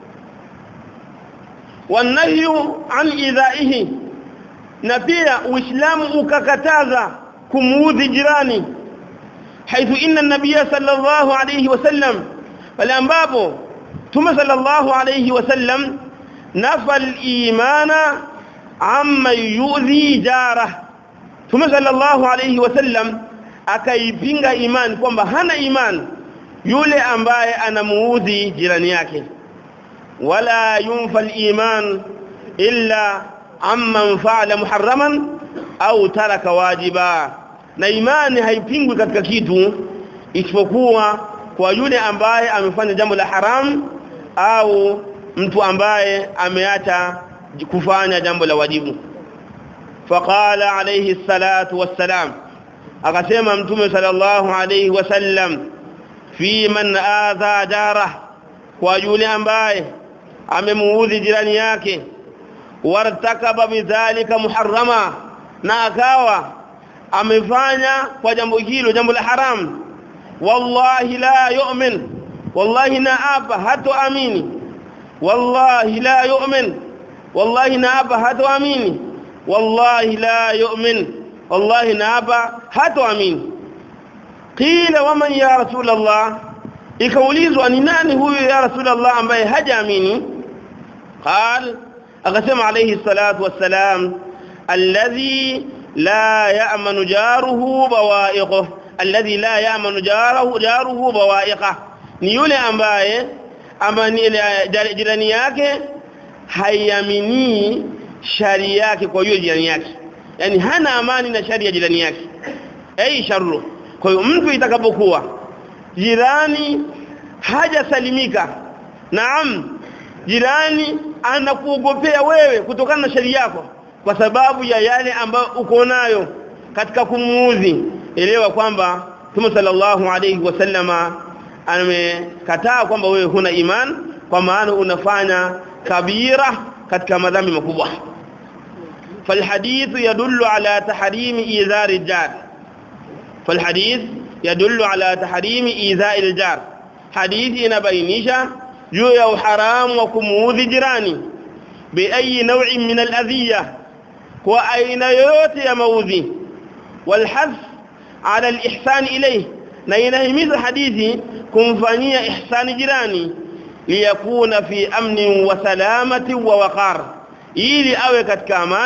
wanahyu an idhaihi na pia uislamu ukakataza kumuudhi jirani haithu inna nabiyya sallallahu alayhi wasallam pale ambapo tume sallallahu alayhi wasallam nafa al-imana amma yu'dhi jarah tume sallallahu alayhi wasallam akaipinga imani kwamba hana imani yule ambaye anamuudhi jirani yake wala yunfa al-iman illa amman fa'ala muharraman au taraka wajiba na imani haipingwi katika kitu isipokuwa kwa yule ambaye amefanya jambo la haram au mtu ambaye ameacha kufanya jambo la wajibu faqala alayhi salatu wassalam akasema mtume sallallahu alayhi wasallam fi man adha jarah kwa yule ambaye amemuudhi jirani yake wartakaba bidhalika muharrama na akawa amefanya kwa jambo hilo jambo la haram wallahi la yu'min wallahi naapa hatoamini wallahi la yu'min wallahi naapa hatoamini wallahi la yu'min wallahi naapa hatoamini qila waman ya rasul allah ikaulizwa ni nani huyu ya rasul allah ambaye hajaamini qal akasema alayhi salatu wassalam alladhi la ya'manu jaruhu bawa'iquhu alladhi la ya'manu jaruhu jaruhu bawa'iqah ni yule ambaye amani jirani yake haiamini shari yake kwa hiyo jirani yake yani hana amani na shari ya jirani yake ai sharru kwa hiyo mtu itakapokuwa jirani hajasalimika naam jirani anakuogopea wewe kutokana na shari yako kwa sababu ya yale ambayo uko nayo katika kumuudhi elewa kwamba Mtume sallallahu alayhi wasallama amekataa kwamba wewe huna iman kwa maana unafanya kabira katika madhambi makubwa فالحديث يدل على تحريم إيذاء الجار فالحديث يدل على تحريم إيذاء الجار حديث inabainisha juu ya uharamu wa kumuudhi jirani بأي نوع من الأذية وأين yoyote ya maudhi والحث على الإحسان إليه na inahimiza hadithi kumfanyia ihsani jirani liyakuna fi amni wa salamati wa waqar ili awe katika amani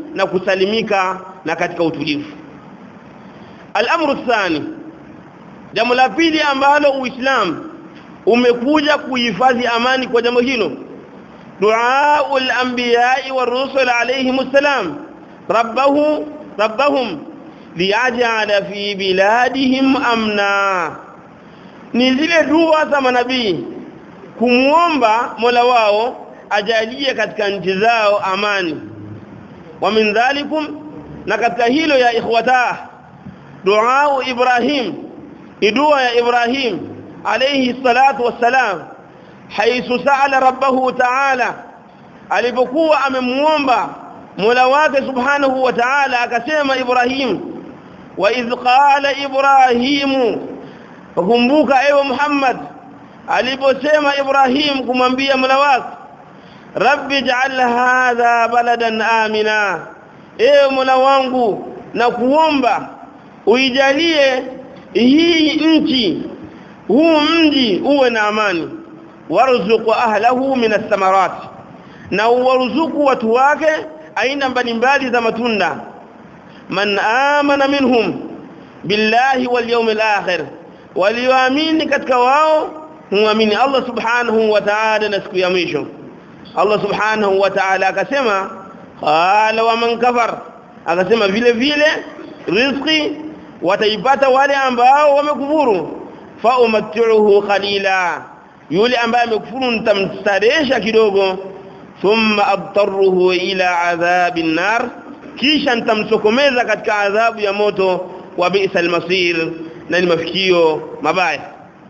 na kusalimika na katika utulivu al-amru thani jambo la pili ambalo uislamu umekuja kuhifadhi amani kwa jambo hilo دعاء الأنبياء والرسل عليهم السلام ربه ربهم ليجعل في بلادهم أمنا ni zile dua za manabii kumuomba Mola wao ajalie katika nchi zao amani wa min dhalikum na katika hilo ya ikhwata dua Ibrahim dua ya Ibrahim alayhi salatu wassalam haithu sa'ala rabbahu ta'ala alipokuwa amemuomba Mola wake subhanahu wa ta'ala akasema Ibrahim wa idh qala Ibrahim kumbuka ewe Muhammad aliposema Ibrahim kumwambia Mola wake Rabbi ja'al hadha baladan amina ewe Mola wangu na kuomba uijalie hii nchi huu mji uwe na amani warzuq ahlahu min athamarat na uwarzuku watu wake aina mbalimbali za matunda man amana minhum billahi wal yawmil akhir walioamini katika wao muamini Allah subhanahu wa ta'ala na siku ya mwisho Allah subhanahu wa ta'ala akasema qala wa man kafar akasema vile vile riziki wataipata wale ambao wamekufuru fa umattuhu qalila yule ambaye amekufuru nitamstaresha kidogo thumma abtaruhu ila adhabin nar kisha nitamsokomeza katika adhabu ya moto wa bi'sa almasir na ni mafikio mabaya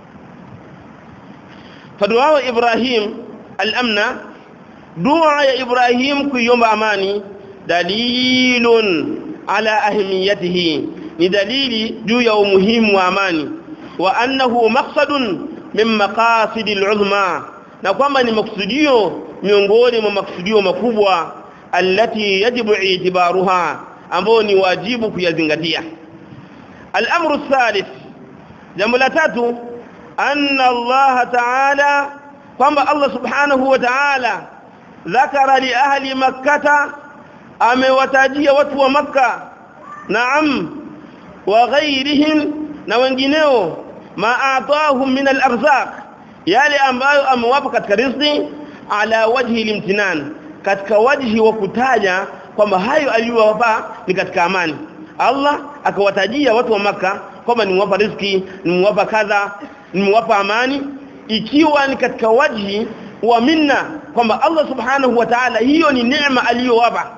fadua ibrahim al-amna dua ya ibrahim kuiomba amani dalilun ala ahmiyatihi ni dalili juu ya umuhimu wa amani wa annahu maqsadun min maqasid al-uzma na kwamba ni maksudio miongoni mwa maksudio makubwa allati yajibu itibaruha ambao ni wajibu kuyazingatia الامر الثالث jambo la tatu anna Allah ta'ala kwamba Allah subhanahu wa ta'ala dhakara li ahli makkah amewatajia watu wa makkah naam wa ghairihim na wengineo ma atahum min al-arzaq yale ambayo amewapa katika riziki ala wajhi limtinan katika wajhi wa kutaja kwamba hayo aliyowapa ni katika amani Allah akawatajia watu wa maka kwamba nimewapa riziki nimewapa kadha nimewapa amani ikiwa ni katika wajhi wa minna kwamba Allah subhanahu wa ta'ala hiyo ni neema aliyowapa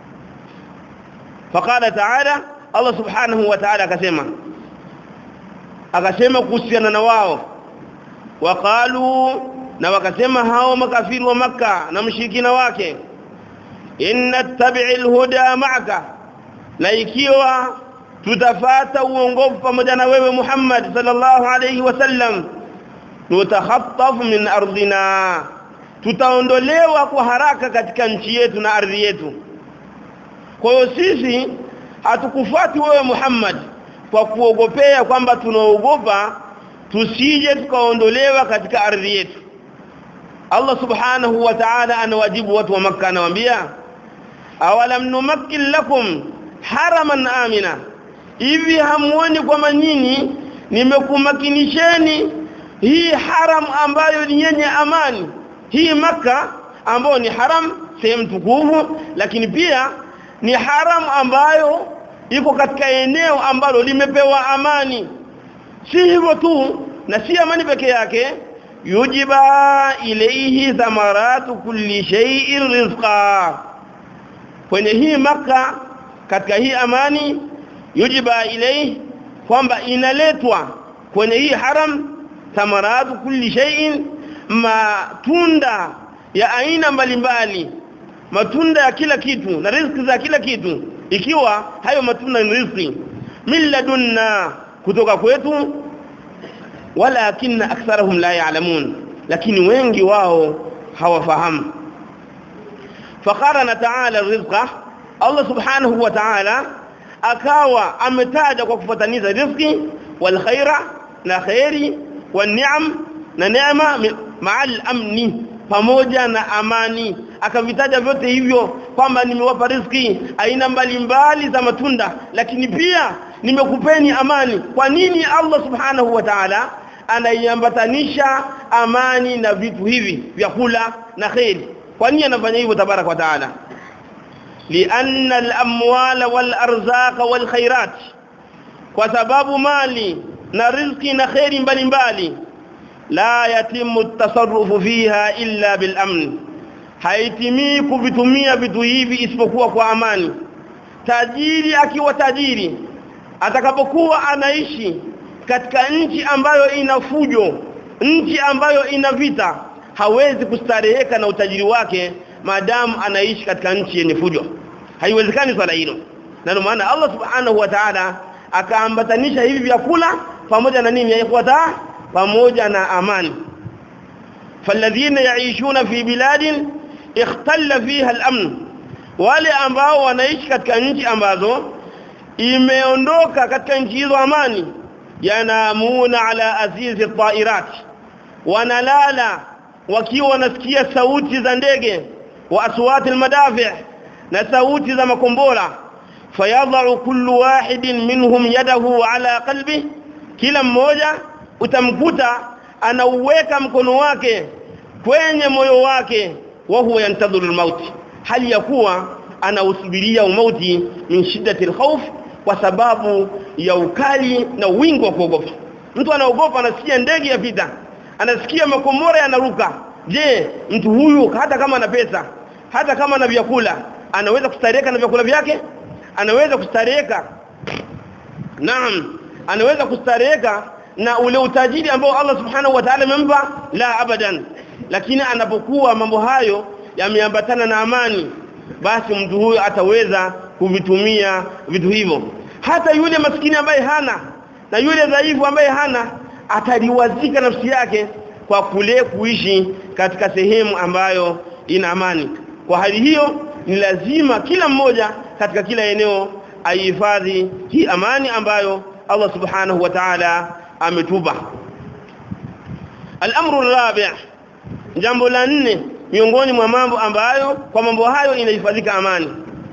faqala ta'ala Allah subhanahu wa ta'ala akasema akasema kuhusiana na wao waqalu na wakasema hao makafiri wa maka na mshirikina wake inna tabi'il huda ma'aka na ikiwa tutafata uongofu pamoja na wewe Muhammad sallallahu alayhi wasallam tutakhattaf min ardina tutaondolewa kwa haraka katika nchi yetu na ardhi yetu kwa hiyo sisi hatukufuati wewe Muhammad kwa kuogopea kwamba tunaogopa tusije tukaondolewa katika ardhi yetu Allah subhanahu wa ta'ala anawajibu watu wa Makka anawaambia awalam numakkin lakum haraman amina hivi hamuoni kwamba nyinyi nimekumakinisheni hii haram ambayo ni yenye amani hii maka ambayo ni haram sehemu tukufu lakini pia ni haram ambayo iko katika eneo ambalo limepewa amani si hivyo tu na si amani peke yake yujiba ilayhi thamaratu kulli shay'in rizqa kwenye hii maka katika hii amani yujiba ilayhi kwamba inaletwa kwenye hii haram thamaratu kulli shay'in matunda ya aina mbalimbali matunda ya kila kitu na riziki za kila kitu ikiwa hayo matunda ni riziki milladunna kutoka kwetu walakinna aktharuhum la ya'lamun lakini wengi wao hawafahamu faqarana ta'ala rizqa Allah subhanahu wa ta'ala akawa ametaja kwa kufuataniza riziki wal khaira na khairi wan ni'am na neema ma'al amni pamoja na amani akavitaja vyote hivyo kwamba nimewapa riziki aina mbalimbali za matunda lakini pia nimekupeni amani kwa nini Allah subhanahu wa ta'ala anaiambatanisha amani na vitu hivi vyakula na khairi kwa nini anafanya hivyo tabaraka wa taala lianna al-amwala wal arzaqa wal khairat kwa sababu mali na riziki na khairi mbalimbali la yatimu at-tasarrufu fiha illa bil amn haitimii kuvitumia vitu hivi isipokuwa kwa amani tajiri akiwa tajiri atakapokuwa anaishi katika nchi ambayo ina fujo nchi ambayo ina vita hawezi kustareheka na utajiri wake maadamu anaishi katika nchi yenye fujo haiwezekani swala hilo na ndio maana Allah subhanahu wa ta'ala akaambatanisha hivi vyakula pamoja na nini yafuata pamoja na amani falladhina yaishuna fi biladin ikhtalla fiha al-amn wale ambao wanaishi katika nchi ambazo imeondoka katika nchi hizo amani yanamuna ala azizi tairat wanalala wakiwa wanasikia sauti za ndege wa aswati almadafi' na sauti za makombora fayadha'u kullu wahidin minhum yadahu ala qalbi kila mmoja utamkuta anauweka mkono wake kwenye moyo wake wa huwa yantadhiru almaut hali ya kuwa anausubiria umauti min shiddati alkhawf kwa sababu ya ukali na wingi wa kuogopa mtu anaogopa anasikia ndege ya vita anasikia makomora yanaruka je mtu huyu hata kama ana pesa hata kama ana vyakula anaweza kustareka na vyakula vyake anaweza kustareka naam anaweza kustareka na ule utajiri ambao Allah subhanahu wa ta'ala amempa la abadan lakini anapokuwa mambo hayo yameambatana na amani basi mtu huyo ataweza kuvitumia vitu hivyo hata yule maskini ambaye hana na yule dhaifu ambaye hana ataliwazika nafsi yake kwa kule kuishi katika sehemu ambayo ina amani kwa hali hiyo ni lazima kila mmoja katika kila eneo aihifadhi hii amani ambayo Allah subhanahu wa ta'ala ametupa al-amru rabi' jambo la nne miongoni mwa mambo ambayo kwa mambo hayo inahifadhika amani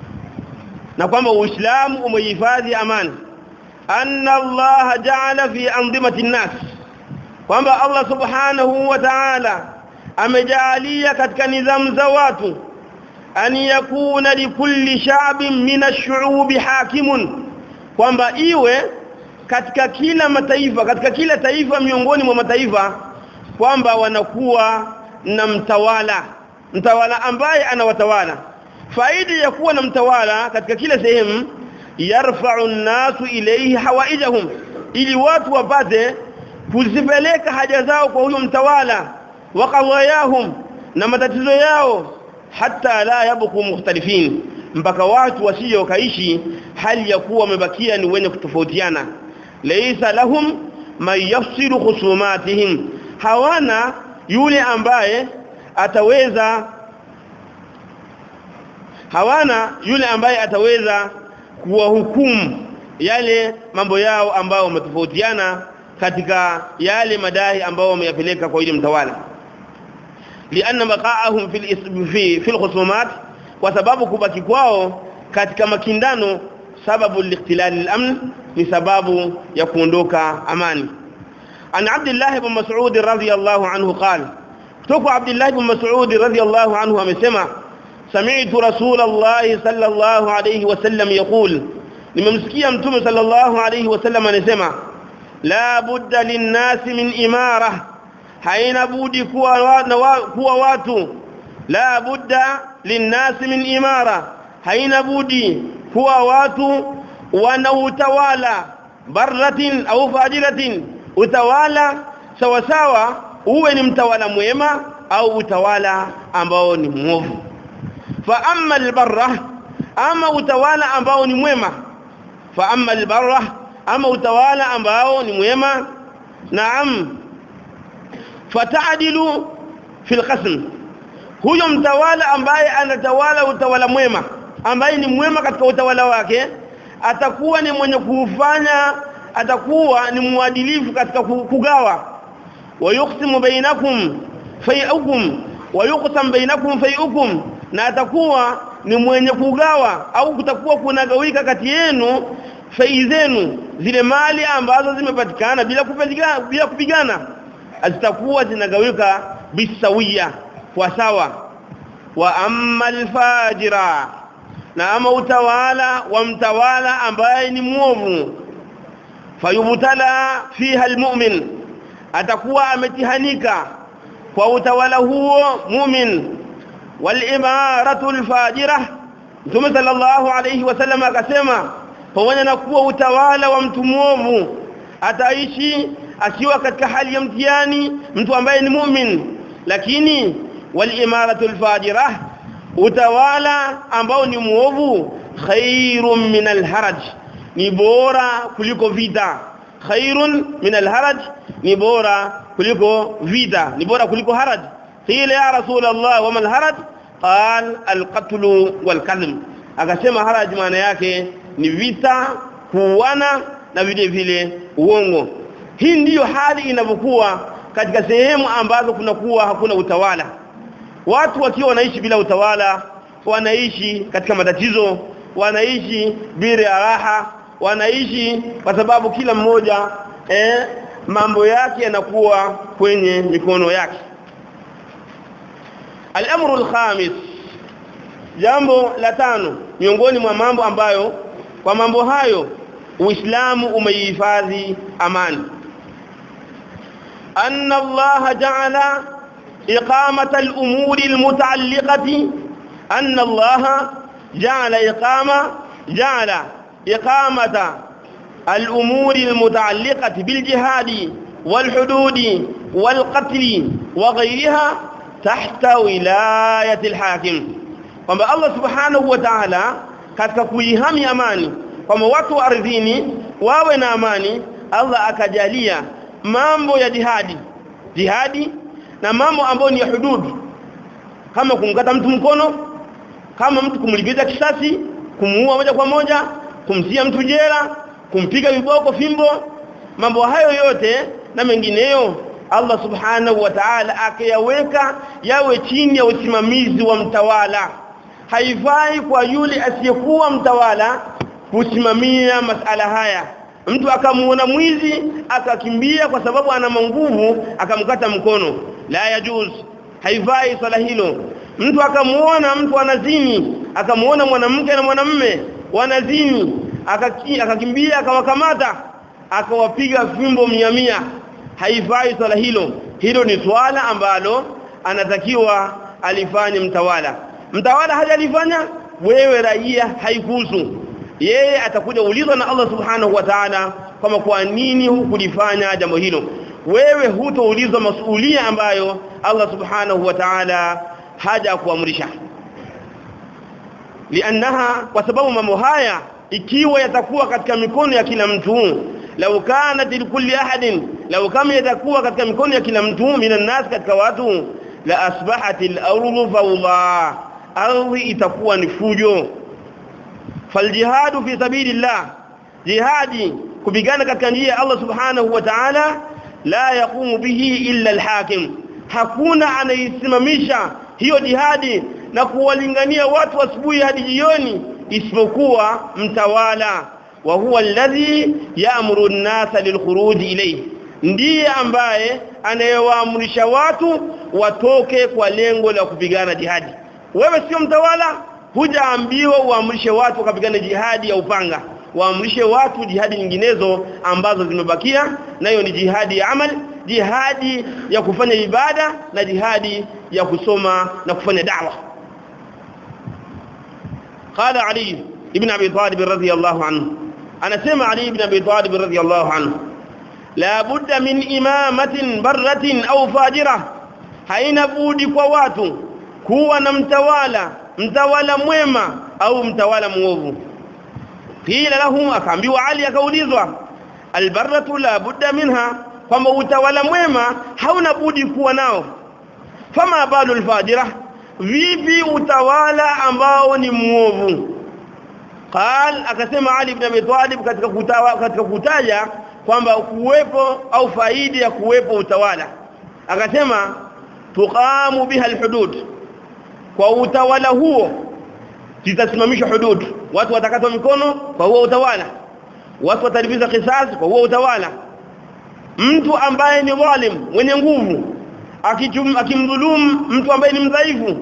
na kwamba uislamu umehifadhi amani anna Allah ja'ala fi andimati an-nas kwamba Allah subhanahu wa ta'ala amejalia katika nidhamu za watu an yakuna likulli sha'bin min ash-shu'ubi hakimun kwamba iwe katika kila mataifa katika kila taifa miongoni mwa mataifa kwamba wanakuwa na mtawala mtawala ambaye anawatawala faida ya kuwa na mtawala katika kila sehemu yarfa'u an-nasu ilayhi hawaijahum ili watu wapate kuzipeleka haja zao kwa huyo mtawala wa qadayahum na matatizo yao hata la yabqu mukhtalifin mpaka watu wasije wakaishi hali ya kuwa wamebakia ni wenye kutofautiana laysa lahum man yafsilu khusumatihim hawana yule ambaye ataweza hawana yule ambaye ataweza kuwahukumu yale mambo yao ambao wametofautiana katika yale madai ambao wameyapeleka kwa yule mtawala lianna baqa'ahum fil fi fil khusumat kwa sababu kubaki kwao katika makindano sababu likhtilal al-amn ni sababu ya kuondoka amani an Abdullah ibn Mas'ud radhiyallahu anhu qala kutoka Abdullah ibn Mas'ud radhiyallahu anhu amesema sami'tu Rasulullah sallallahu alayhi wasallam yaqul nimemsikia mtume sallallahu alayhi wasallam anasema la budda linnasi min imara haina budi kuwa kuwa watu la budda linnasi min imara haina budi kuwa watu wana utawala barratin au fajiratin utawala sawa sawa uwe ni mtawala mwema au utawala ambao ni mwovu fa amma albarra ama utawala ambao ni mwema fa amma albarra ama utawala ambao ni mwema naam fatadilu fil qasm huyo mtawala ambaye anatawala utawala mwema ambaye ni mwema katika utawala wake atakuwa ni mwenye kufanya atakuwa ni mwadilifu katika kugawa wayuqsimu bainakum fayukum wayuqsam bainakum fayukum na atakuwa ni mwenye kugawa au kutakuwa kunagawika kati yenu fai zenu zile mali ambazo zimepatikana bila kupigana bila kupigana zitakuwa zinagawika bisawia kwa sawa wa amma alfajira na ama utawala wa mtawala ambaye ni muovu fayubtala fiha almu'min atakuwa ametihanika kwa utawala huo mu'min walimaratu alfajira Mtume sallallahu alayhi wasallam akasema pamoja na kuwa utawala wa mtu muovu ataishi akiwa katika hali ya mtihani mtu ambaye ni mu'min lakini walimaratu alfajira utawala ambao ni muovu khairun min alharaj ni bora kuliko vita khairun min alharaj ni bora kuliko vita ni bora kuliko haraj qila ya rasul allah wa mal haraj qal alqatl walkadhb akasema haraj maana yake ni vita kuuana na vile vile uongo hii ndiyo hali inavyokuwa katika sehemu ambazo kunakuwa hakuna utawala watu wakiwa wanaishi bila utawala wanaishi katika matatizo wanaishi bila raha wanaishi kwa sababu kila mmoja eh, mambo yake yanakuwa kwenye mikono yake al-amru al-khamis jambo la tano miongoni mwa mambo ambayo kwa mambo hayo Uislamu umeihifadhi amani anna Allah ja'ala iqamata al-umuri al-muta'alliqati anna Allah ja'ala iqama ja'ala iqamata al-umuri al-muta'alliqati bil jihadi wal hududi wal qatl wa ghayriha tahta wilayati al-hakim kwamba Allah subhanahu wa ta'ala katika kuihami amani kwamba watu wa ardhini wawe na amani Allah akajalia mambo ya jihadi jihadi na mambo ambayo ni ya hududu kama kumkata mtu mkono kama mtu kumlipiza kisasi kumuua moja kwa moja kumtia mtu jela kumpiga viboko fimbo mambo hayo yote na mengineyo Allah subhanahu wa ta'ala akayaweka yawe chini ya usimamizi wa mtawala haifai kwa yule asiyekuwa mtawala kusimamia masala haya mtu akamuona mwizi akakimbia kwa sababu ana nguvu akamkata mkono la yajuz haifai swala hilo mtu akamuona mtu anazini akamuona mwanamke na mwanamme wanazini akakimbia akawakamata akawapiga fimbo mia mia haifai swala hilo hilo ni swala ambalo anatakiwa alifanye mtawala mtawala hajalifanya wewe raia haikuhusu yeye atakuja ulizwa na Allah subhanahu wa ta'ala kama kwa nini hukulifanya jambo hilo wewe hutoulizwa masuhulia ambayo Allah subhanahu wa ta'ala haja kuamrisha liannaha kwa sababu mambo haya ikiwa yatakuwa katika mikono ya kila mtu lau kanat likulli ahadin lau kama yatakuwa katika mikono ya kila mtu minan nas katika watu la asbahatil ardu fawda ardhi itakuwa ni fujo faljihadu fi sabilillah jihadi kupigana katika njia ya Allah subhanahu wa ta'ala la yaqumu bihi illa alhakim hakuna anaisimamisha hiyo jihadi na kuwalingania watu asubuhi hadi jioni isipokuwa mtawala wa huwa alladhi ya'muru an-nasa lilkhuruj ilayhi ndiye ambaye anayewaamrisha watu watoke kwa lengo la kupigana jihadi wewe sio mtawala hujaambiwa uamrishe watu wakapigana jihadi ya upanga waamrishe watu jihadi nyinginezo ambazo zimebakia nayo ni jihadi ya amal jihadi ya kufanya ibada na jihadi ya kusoma na kufanya da'wa قال علي ابن ابي طالب رضي الله عنه انا سمع علي ابن ابي طالب رضي الله عنه لا بد من امامه بره او فاجره haina budi kwa watu kuwa na mtawala mtawala mwema au mtawala muovu qila lahu akaambiwa ali akaulizwa albarratu la budda minha kwamba utawala mwema hauna budi kuwa nao fama balu alfajira vipi utawala ambao ni muovu qal akasema ali ibn abi talib katika kutawa katika kutaja kwamba kuwepo au faidi ya kuwepo utawala akasema tuqamu biha alhudud kwa utawala huo zitasimamishwa hudud watu watakatwa mikono kwa huo utawala watu watalipiza kisasi kwa huo utawala mtu ambaye ni dhalim mwenye nguvu akimdhulumu mtu ambaye ni mdhaifu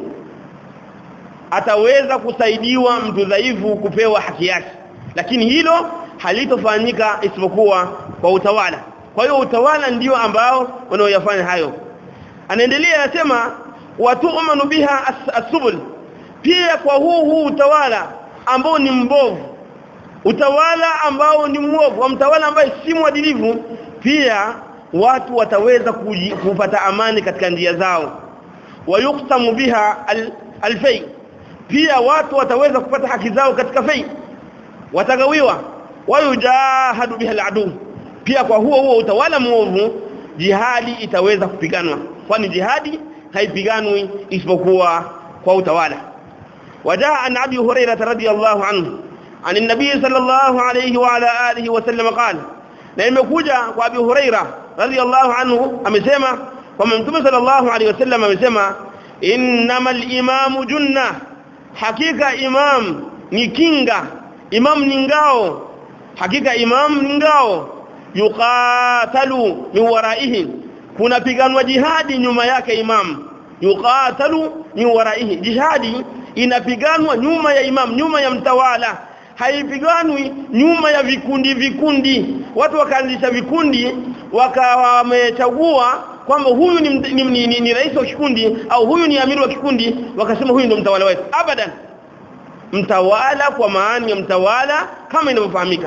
ataweza kusaidiwa mtu dhaifu kupewa haki yake lakini hilo halitofanyika isipokuwa kwa utawala kwa hiyo utawala ndio ambao wanaoyafanya hayo anaendelea anasema watu'manu biha as-subul pia kwa huu huu utawala ambao ni mbovu utawala ambao ni mwovu wa mtawala ambaye si mwadilifu pia watu wataweza kupata amani katika njia zao wayuktamu biha al-fay pia watu wataweza kupata haki zao katika fay watagawiwa wayujahadu biha al-adu pia kwa huo huo utawala mwovu jihadi itaweza kupiganwa kwani jihadi haipiganwi isipokuwa kwa utawala وجاء عن ابي هريره رضي الله عنه عن النبي صلى الله عليه وعلى اله وسلم قال na imekuja kwa Abi Huraira radhiyallahu anhu amesema kwamba Mtume sallallahu alaihi wasallam amesema innamal imamu junna hakika imam ni kinga imam ni ngao hakika imam ni ngao yuqatalu min waraihi kuna piganwa jihadi nyuma yake imam yuqatalu min waraihi jihadi inapiganwa nyuma ya imam nyuma ya mtawala haipiganwi nyuma ya vikundi vikundi watu wakaanzisha vikundi wakawa wamechagua kwamba huyu ni, ni, ni, ni, ni rais wa kikundi au huyu ni amiri wa kikundi wakasema huyu ndio mtawala wetu abadan mtawala kwa maana ya mtawala kama inavyofahamika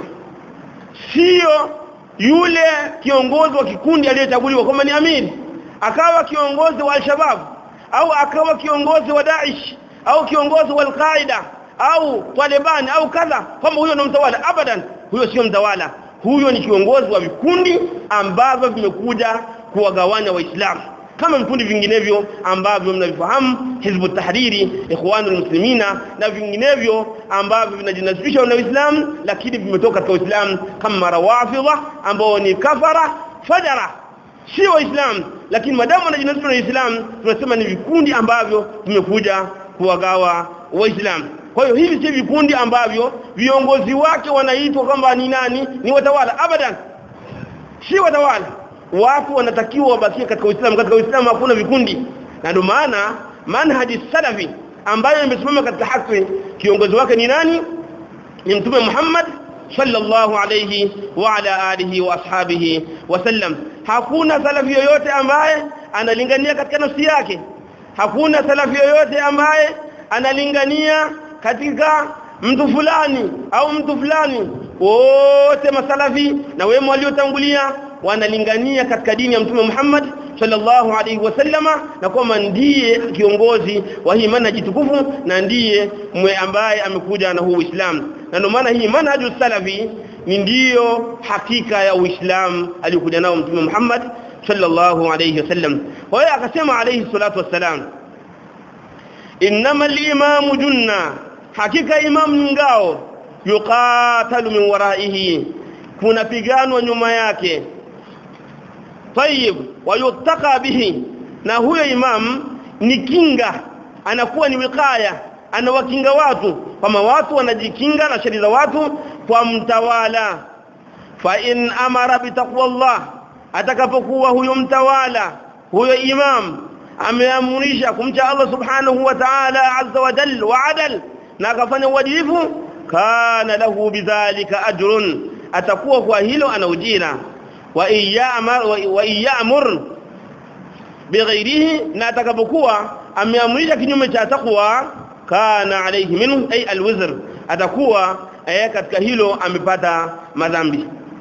sio yule kiongozi wa kikundi aliyechaguliwa kwamba ni amiri akawa kiongozi wa al-shabab au akawa kiongozi wa Daesh au kiongozi wa al-Qaeda au Taliban au kadha kwamba huyo ndio mtawala abadan huyo sio mtawala huyo ni kiongozi wa vikundi ambavyo vimekuja kuwagawanya waislamu kama vikundi vinginevyo ambavyo mnavifahamu hizbu tahriri ikhwanul muslimina na vinginevyo ambavyo vinajinasibisha na uislamu lakini vimetoka katika uislamu kama rawafidha ambao ni kafara fajara sio waislamu lakini madamu wanajinasibisha na uislamu tunasema ni vikundi ambavyo vimekuja kuwagawa waislamu kwa hiyo hivi si vikundi ambavyo viongozi wake wanaitwa kwamba ni nani ni watawala abadan si watawala watu wanatakiwa wabakie katika Uislamu katika Uislamu hakuna vikundi na ndio maana manhaji salafi ambayo imesimama katika haki kiongozi wake ni nani ni mtume Muhammad sallallahu alayhi wa ala alihi wa ashabihi wasallam hakuna salafi yoyote ambaye analingania katika nafsi yake hakuna salafi yoyote ambaye analingania katika mtu fulani au mtu fulani wote masalafi na wema waliotangulia wanalingania katika dini ya mtume Muhammad sallallahu alaihi wasallama na kwamba ndiye kiongozi wa hii manhaji tukufu na ndiye mwe ambaye amekuja na huu Uislamu na ndio maana hii manhaju salafi ni ndiyo hakika ya Uislamu aliyokuja nao mtume Muhammad sallallahu alaihi wasallam kwa hiyo akasema alaihi salatu wassalam innamal imamu junna hakika imam ni ngao yuqatalu min waraihi kuna piganwa nyuma yake tayib wayutaka bihi na huyo imam ni kinga anakuwa ni wikaya anawakinga watu kama watu wanajikinga na sheria za watu kwa mtawala fa in amara bitaqwallah atakapokuwa huyo mtawala huyo imam ameamrisha kumcha Allah subhanahu wa ta'ala azza wa jalla wa adal na akafanya uadilifu kana lahu bidhalika ajrun atakuwa kwa hilo ana ujira wa iyamar wa iyamur bighairihi na atakapokuwa ameamrisha kinyume cha takwa kana alayhi minhu ay alwizr atakuwa eh, katika hilo amepata madhambi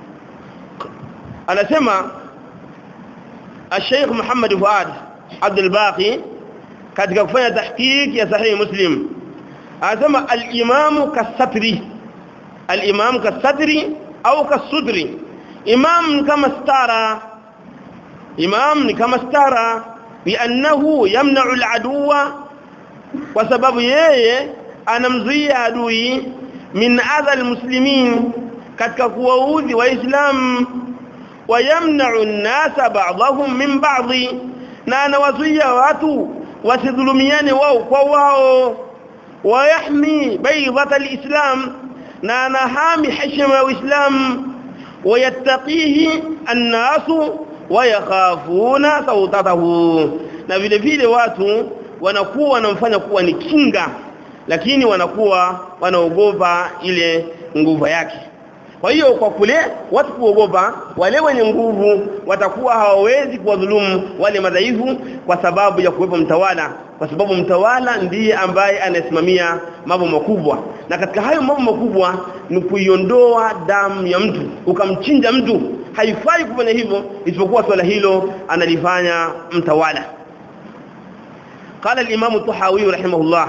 anasema الشيخ محمد فؤاد عبد الباقي katika kufanya tahqiq ya sahihi muslim anasema al-imamu kasatri al-imamu kasatri au kasudri imam ni kama stara imam ni kama stara biannahu yamna'u al-aduwa kwa sababu yeye anamzuia adui min adha al-muslimin katika kuwaudhi waislamu wayamna'u an-nasa ba'dahum min ba'dhi na anawazuia watu wasidhulumiane wao kwa wao ويحمي بيضة الإسلام نانهام حشم الإسلام ويتقيه الناس ويخافون صوتته na vile vile watu wanakuwa wanamfanya kuwa ni kinga lakini wanakuwa wanaogopa ile nguvu yake kwa hiyo kwa kule watu kuogopa wale wenye nguvu watakuwa hawawezi kuwadhulumu wale madhaifu kwa sababu ya kuwepo mtawala kwa sababu mtawala ndiye ambaye anasimamia mambo makubwa na katika hayo mambo makubwa ni kuiondoa damu ya mtu ukamchinja mtu haifai kufanya hivyo isipokuwa swala hilo analifanya mtawala قال الامام الطحاوي رحمه الله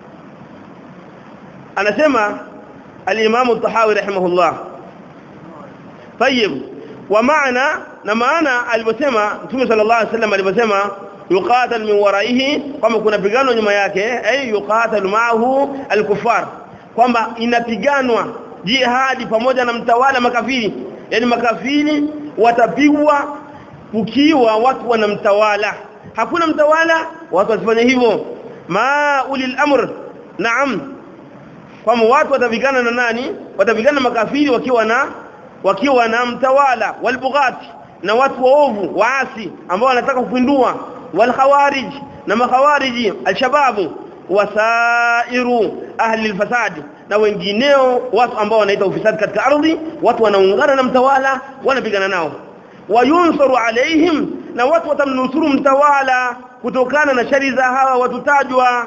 anasema الامام الطحاوي رحمه الله طيب ومعنى na maana aliposema Mtume sallallahu alaihi wasallam aliposema yuqatal min waraihi kama kuna pigano nyuma yake ay yuqatal ma'ahu al-kuffar kwamba inapiganwa jihadi pamoja na mtawala makafiri yani makafiri watapigwa ukiwa watu wanamtawala hakuna mtawala watu wasifanye hivyo ma ulil amr naam kwamba watu watapigana na nani watapigana makafiri wakiwa na wakiwa na mtawala walbughati na watu waovu waasi ambao wanataka kupindua walkhawarij na makhawariji alshababu wasairu ahli alfasad na wengineo watu ambao wanaita ufisadi katika ardhi watu wanaungana na mtawala wanapigana nao wayunsaru alaihim na watu watamnusuru mtawala kutokana na shari za hawa watutajwa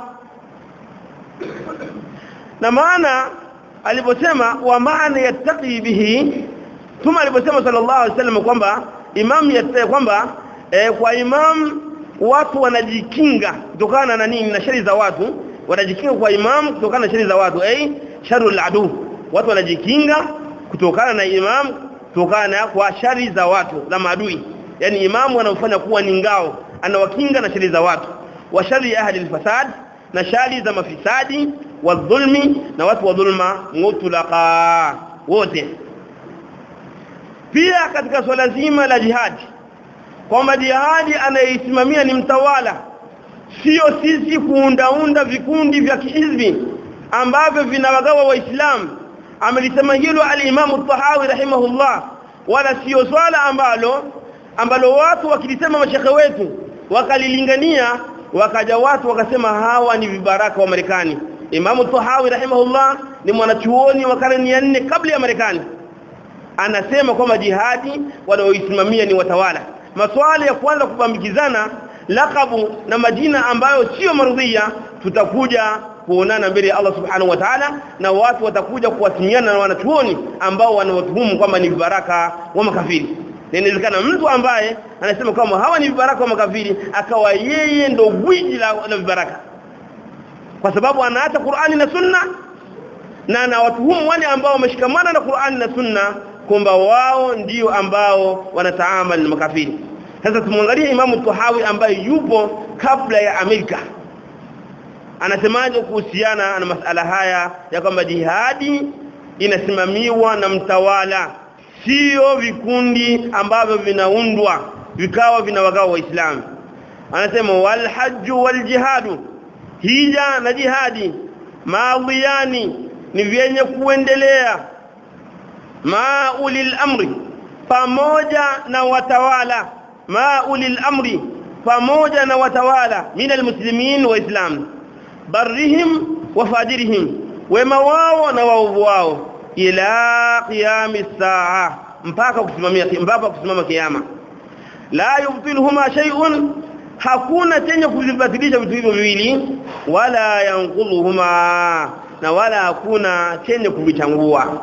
na maana aliposema wa maana yattaqi bihi Tuma aliposema sallallahu alaihi wasallam kwamba imam yatte kwamba e, kwa imam watu wanajikinga kutokana na nini na shari za watu wanajikinga kwa imam kutokana na shari za watu eh sharul adu watu wanajikinga kutokana na imam kutokana kwa shari za watu za maadui yani imamu anamfanya kuwa ni ngao anawakinga na shari za watu wa shari ahli alfasad na shari za mafisadi wa dhulmi na watu wa dhulma mutlaqa wote pia katika swala zima la jihadi kwamba jihadi anayeisimamia ni mtawala sio sisi kuundaunda vikundi vya kihizbi ambavyo vinawagawa waislamu amelisema hilo al-Imam al-Tahawi rahimahullah wala sio swala ambalo ambalo watu wakilisema mashekhe wetu wakalilingania wakaja watu wakasema hawa ni vibaraka wa Marekani Imam al-Tahawi rahimahullah ni mwanachuoni wa karne ya 4 kabla ya Marekani anasema kwamba jihadi wanaoisimamia ni watawala maswala ya kwanza kupambikizana lakabu na majina ambayo sio marudhia tutakuja kuonana mbele ya Allah subhanahu wa ta'ala na watu watakuja kuwasimiana na wanachuoni ambao wanawatuhumu kwamba ni vibaraka wa makafiri inawezekana mtu ambaye anasema kwamba hawa ni vibaraka wa makafiri akawa yeye ndo gwiji la, la vibaraka kwa sababu anaacha Qur'ani na Sunna na anawatuhumu wale ambao wameshikamana na Qur'ani na Sunna kwamba wao ndio ambao wanataamal na makafiri sasa tumwangalie Imamu Tuhawi ambaye yupo kabla ya Amerika anasemaje kuhusiana na masala haya ya kwamba jihadi inasimamiwa na mtawala sio vikundi ambavyo vinaundwa vikawa vinawagawa waislamu anasema wal hajju wal jihadu hija na jihadi maadhiyani ni vyenye kuendelea ma ulil amri pamoja na watawala ma ulil amri pamoja na watawala minal muslimin wa islam barrihim wa fajirihim wema wao na waovu wao ila qiyamis saa mpaka kusimamia mpaka kusimama kiyama la yubtiluhuma shay'un hakuna chenye kuzibatilisha vitu hivyo viwili wala yanqudhuhuma na wala hakuna chenye kuvichangua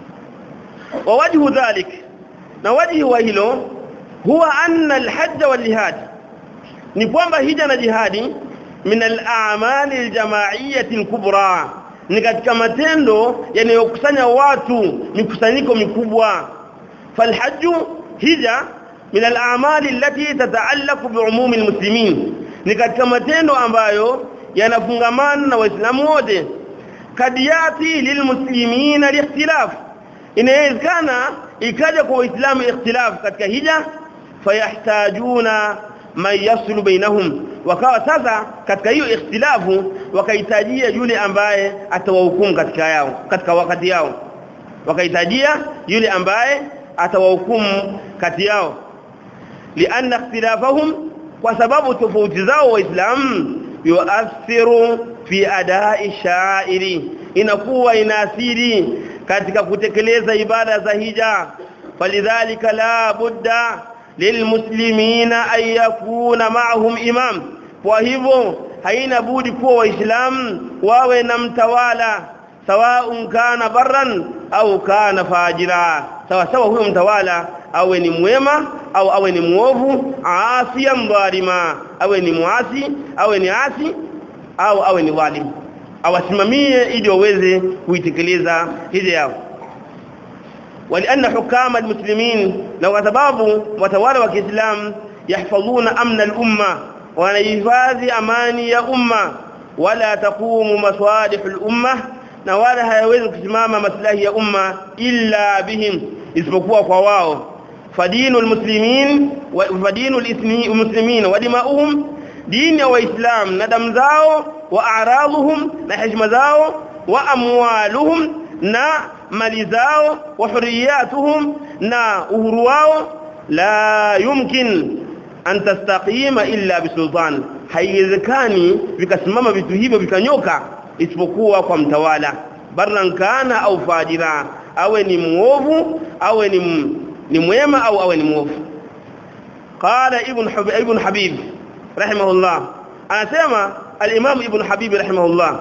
wa wajhu dhalik na wajhi wa hilo huwa anna alhajj wal jihad ni kwamba hija na jihadi min al-a'mali al-jama'iyyah al-kubra ni katika matendo yanayokusanya watu mikusanyiko mikubwa falhajju hija min al-a'mali allati tata'allaqu bi'umumi al-muslimin ni katika matendo ambayo yanafungamana na waislamu wote kadiyati lilmuslimina liikhtilaf inawezekana ikaja kwa waislamu ikhtilaf katika hija fayahtajuna man yaslu bainahum wakawa sasa katika hiyo ikhtilafu wakahitajia yule ambaye atawahukumu katika yao katika wakati yao wakahitajia yule ambaye atawahukumu kati yao lianna ikhtilafahum kwa sababu tofauti zao waislamu yuathiru fi adai sha'iri inakuwa inaathiri katika kutekeleza ibada za hija falidhalika la budda lilmuslimina an yakuna ma'ahum imam kwa hivyo haina budi kuwa waislamu wawe na mtawala sawa kana barran au kana fajira sawa sawa huyo mtawala awe ni mwema au awe ni muovu asiyan dhalima awe ni muasi awe ni asi au awe ni dhalim awasimamie ili waweze kuitekeleza hizi yao ولان حكام المسلمين لو سبب وتوالى وكاسلام يحفظون امن الامه wanahifadhi amani ya umma wala taqumu masalih al-umma na wala hayawezi kusimama maslahi ya umma illa bihim isipokuwa kwa wao fadinu almuslimin wa fadinu almuslimin wa dima'uhum dini ya waislam na damu zao wa a'raduhum na heshima zao wa amwaluhum na mali zao wa hurriyatuhum na uhuru wao la yumkin an tastaqima illa bisultan haiwezekani vikasimama vitu hivyo vikanyoka isipokuwa kwa mtawala barran kana au fajira awe ni muovu awe ni ni mwema au awe ni muovu qala ibn habib ibn habib rahimahullah anasema al-imam ibn habib rahimahullah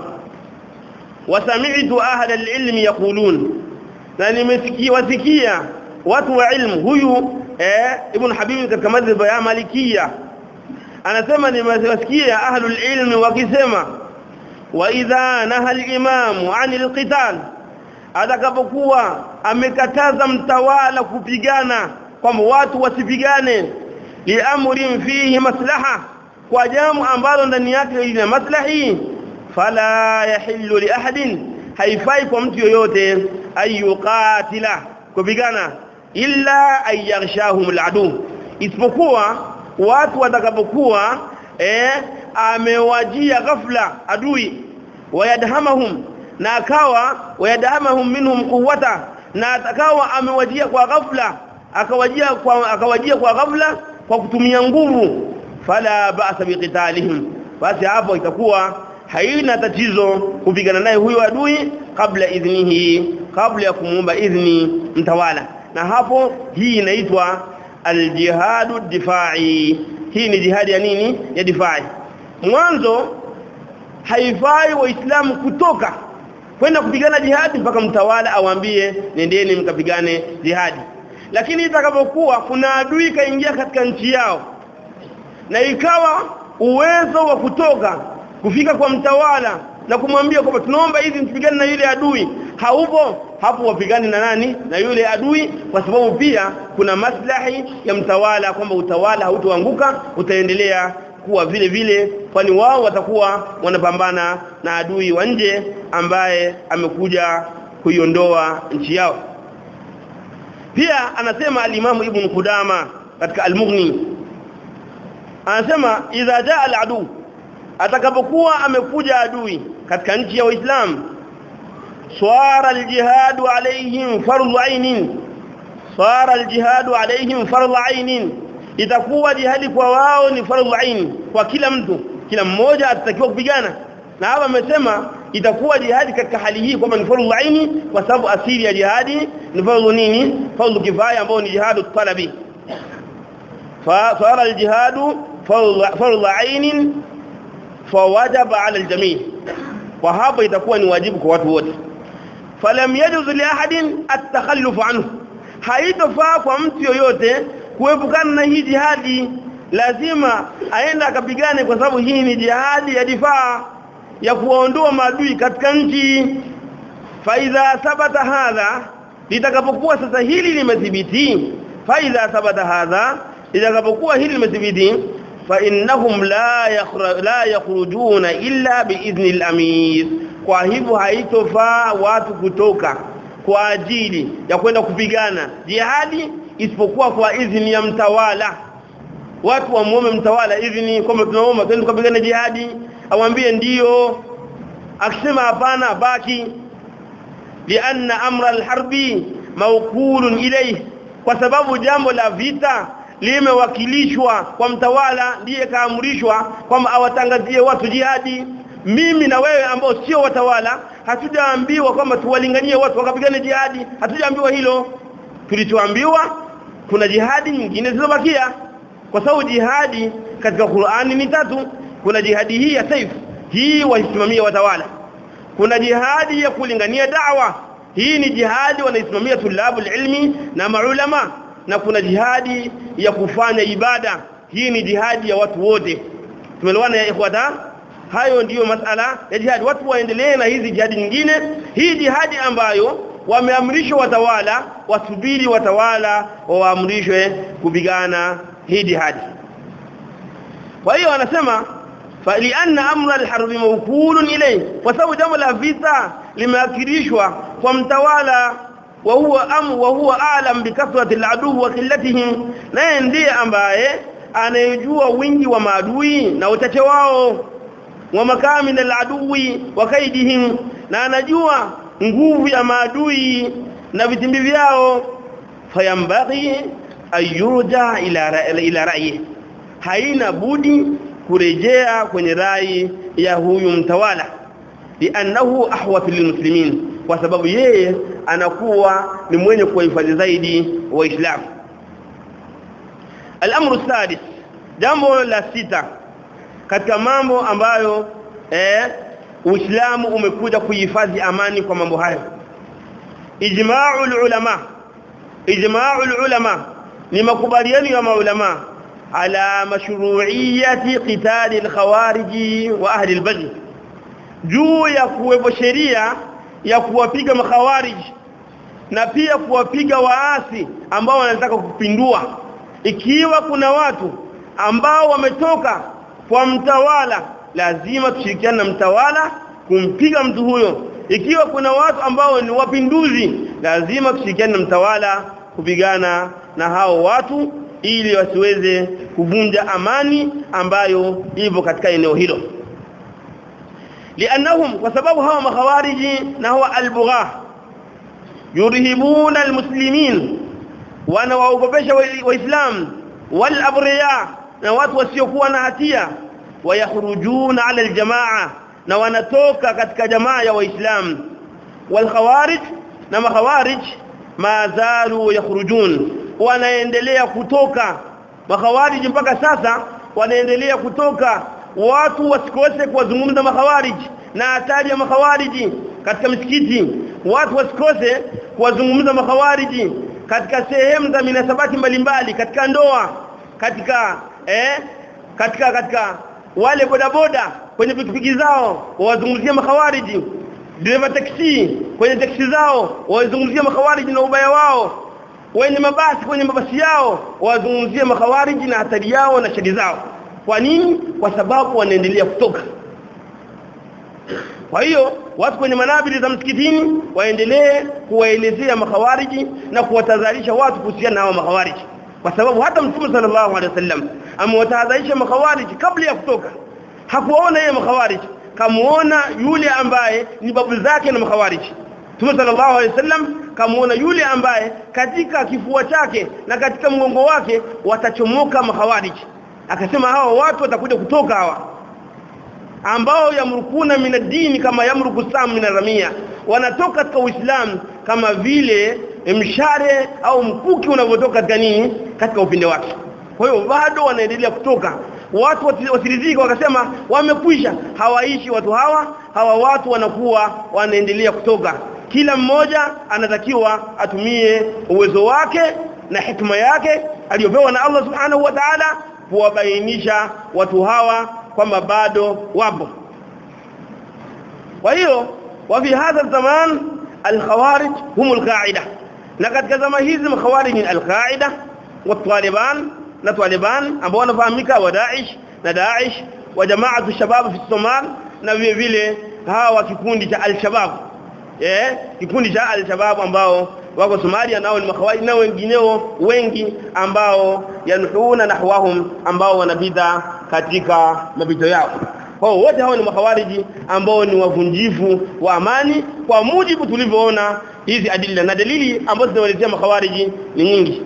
wasami'tu ahla al-ilm yaqulun na nimesikia wasikia watu wa ilmu huyu eh ibn habib katika madhhab ya malikia anasema nimesikia ahlul ilmi wakisema wa idha naha al-imam 'anil qital atakapokuwa amekataza mtawala kupigana kwamba watu wasipigane liamrin fihi maslaha kwa jambo ambalo ndani yake lina maslahi fala yahillu li ahadin haifai kwa mtu yoyote ayuqatila kupigana illa ayaghshahum aladu isipokuwa watu watakapokuwa eh amewajia ghafla adui wayadhamahum na akawa wayadhamahum minhum quwwata na atakawa amewajia kwa ghafla akawajia kwa akawajia kwa ghafla kwa kutumia nguvu fala ba'sa biqitalihim basi hapo itakuwa haina tatizo kupigana naye huyo adui kabla idhnihi kabla ya kumuomba idhni mtawala na hapo hii inaitwa aljihadu difai hii ni jihadi ya nini ya difai mwanzo haifai waislamu kutoka kwenda kupigana jihadi mpaka mtawala awaambie nendeni mkapigane jihadi lakini itakapokuwa kuna adui kaingia katika nchi yao na ikawa uwezo wa kutoka kufika kwa mtawala na kumwambia kwamba tunaomba hizi mpigane na yule adui haupo hapo wapigane na nani na yule adui kwa sababu pia kuna maslahi ya mtawala kwamba utawala hautoanguka utaendelea kuwa vile vile kwani wao watakuwa wanapambana na adui wa nje ambaye amekuja kuiondoa nchi yao pia anasema alimamu ibn Kudama katika al-Mughni anasema idha jaa al-adu atakapokuwa amekuja adui katika nchi ya Uislamu swara al-jihad alaihim fardhu ainin swara al-jihad alaihim fardhu ainin itakuwa jihadi kwa wao ni fardhu ain kwa kila mtu kila mmoja atatakiwa kupigana na hapa amesema itakuwa jihadi katika hali hii kwamba ni fardhu aini kwa sababu asili ya jihadi ni fardhu nini fardhu kifaya ambao ni jihadu talabi fa sara aljihadu fardhu aini fawajaba ala aljami kwa hapo itakuwa ni wajibu kwa watu wote falam yajuz li ahadin at-takhalluf anhu haitofaa kwa mtu yoyote kuepukana na hii jihadi lazima aenda akapigane kwa sababu hii ni jihadi ya difaa ya kuwaondoa maadui katika nchi faidha sabata hadha litakapokuwa sasa hili limethibiti faidha sabata hadha litakapokuwa hili limethibiti fa innahum la la yakhrujuna illa biidhni al-amir kwa hivyo haitofaa watu kutoka kwa ajili ya kwenda kupigana jihadi isipokuwa kwa idhini ya mtawala watu wamuombe mtawala idhini kwamba tunaomba twende tukapigana jihadi awambie ndiyo akisema hapana baki lianna amra alharbi mawkulun ilayhi kwa sababu jambo la vita limewakilishwa kwa mtawala ndiye kaamrishwa kwamba awatangazie watu jihadi mimi na wewe ambao sio watawala hatujaambiwa kwamba tuwalinganie watu wakapigane jihadi hatujaambiwa hilo tulichoambiwa kuna jihadi nyingine zilizobakia kwa sababu jihadi katika Qur'ani ni tatu kuna jihadi hii ya saif hii waisimamia watawala kuna jihadi ya kulingania da'wa hii ni jihadi wanaisimamia tulabul ilmi na maulama na kuna jihadi ya kufanya ibada hii ni jihadi ya watu wote tumeelewana ya ikhwata hayo ndiyo masala ya jihadi watu waendelee na hizi jihadi nyingine hii jihadi ambayo wameamrishwa watawala wasubiri watawala waamrishwe kupigana hii jihadi kwa hiyo anasema فلان امر الحرب موكول اليه وسبب jambo la vita limeakirishwa kwa mtawala wa huwa am wa huwa alam bikathrati aladu wa qillatihim naye ndiye ambaye anayejua wingi wa maadui na uchache wao wa makamin aladui wa kaidihim na anajua nguvu ya maadui na vitimbi vyao fayambaghi ayurja ila ila ra'yi haina budi kurejea kwenye rai ya huyu mtawala li'annahu ahwatu lilmuslimin kwa sababu yeye anakuwa ni mwenye kuhifadhi zaidi waislamu al-amru sadis jambo la sita katika mambo ambayo eh Uislamu umekuja kuhifadhi amani kwa mambo hayo ijma'ul ulama ijma'ul ulama ni makubaliano ya maulama على مشروعيه قتال الخوارج واهل البغي juu ya kuwepo sheria ya kuwapiga makhawarij na pia kuwapiga waasi ambao wanataka kupindua ikiwa kuna watu ambao wametoka kwa mtawala lazima tushirikiane na mtawala kumpiga mtu huyo ikiwa kuna watu ambao ni wapinduzi lazima tushirikiane na mtawala kupigana na hao watu ili wasiweze kuvunja amani ambayo ipo katika eneo hilo lianahum kwa sababu hawa makhawariji na huwa albugha yurhibuna almuslimin wana waogopesha waislamu wal abriya na watu wasiokuwa na hatia wayakhrujuna ala aljamaa na wanatoka katika jamaa ya waislamu wal khawarij na makhawarij ma zalu yakhrujun wanaendelea kutoka makhawariji mpaka sasa wanaendelea kutoka watu wasikose kuwazungumza makhawariji na hatari ya makhawariji katika misikiti watu wasikose kuwazungumza makhawariji katika sehemu za minasabati mbalimbali katika ndoa katika eh katika katika wale bodaboda kwenye pikipiki zao wawazungumzia makhawariji dereva taksi kwenye taksi zao wawazungumzia makhawariji na ubaya wao wenye mabasi kwenye mabasi yao wazungumzie makhawariji na hatari yao na shari zao kwa nini kwa sababu wanaendelea kutoka kwa hiyo watu kwenye manabili za msikitini waendelee kuwaelezea makhawariji na kuwatadharisha watu kuhusiana na hao makhawariji kwa sababu hata mtume sallallahu alaihi wasallam amewatahadharisha makhawariji kabla ya kutoka hakuona yeye makhawariji kamuona yule ambaye ni babu zake na makhawariji Mtume sallallahu alaihi wasallam kamuona yule ambaye katika kifua chake na katika mgongo wake watachomoka mahawariji akasema hawa watu watakuja kutoka hawa ambao yamrukuna minadini kama yamruku sam min wanatoka katika Uislamu kama vile mshare au mkuki unavyotoka katika nini katika upinde wake kwa hiyo bado wanaendelea kutoka watu wasiridhika wakasema wamekwisha hawaishi watu hawa hawa watu wanakuwa wanaendelea kutoka kila mmoja anatakiwa atumie uwezo wake na hikma yake aliyopewa na Allah subhanahu wa ta'ala kuwabainisha watu hawa kwamba bado wapo kwa hiyo wa fi hadha zaman al-khawarij hum al-qa'ida na katika zama hizi makhawarij ni al-qa'ida wa taliban na taliban ambao wanafahamika wa Daesh na Daesh wa jamaatu shabab fi Somal na vile vile hawa kikundi cha al-shabab eh kikundi cha al-shabab ambao wako Somalia nao ni makhawarij na wengineo wengi ambao yanhuuna nahwahum ambao wanapita katika mapito yao kwa wote hao ni makhawariji ambao ni wavunjifu wa amani kwa mujibu tulivyoona hizi adila na dalili ambazo zinawaletea makhawariji ni nyingi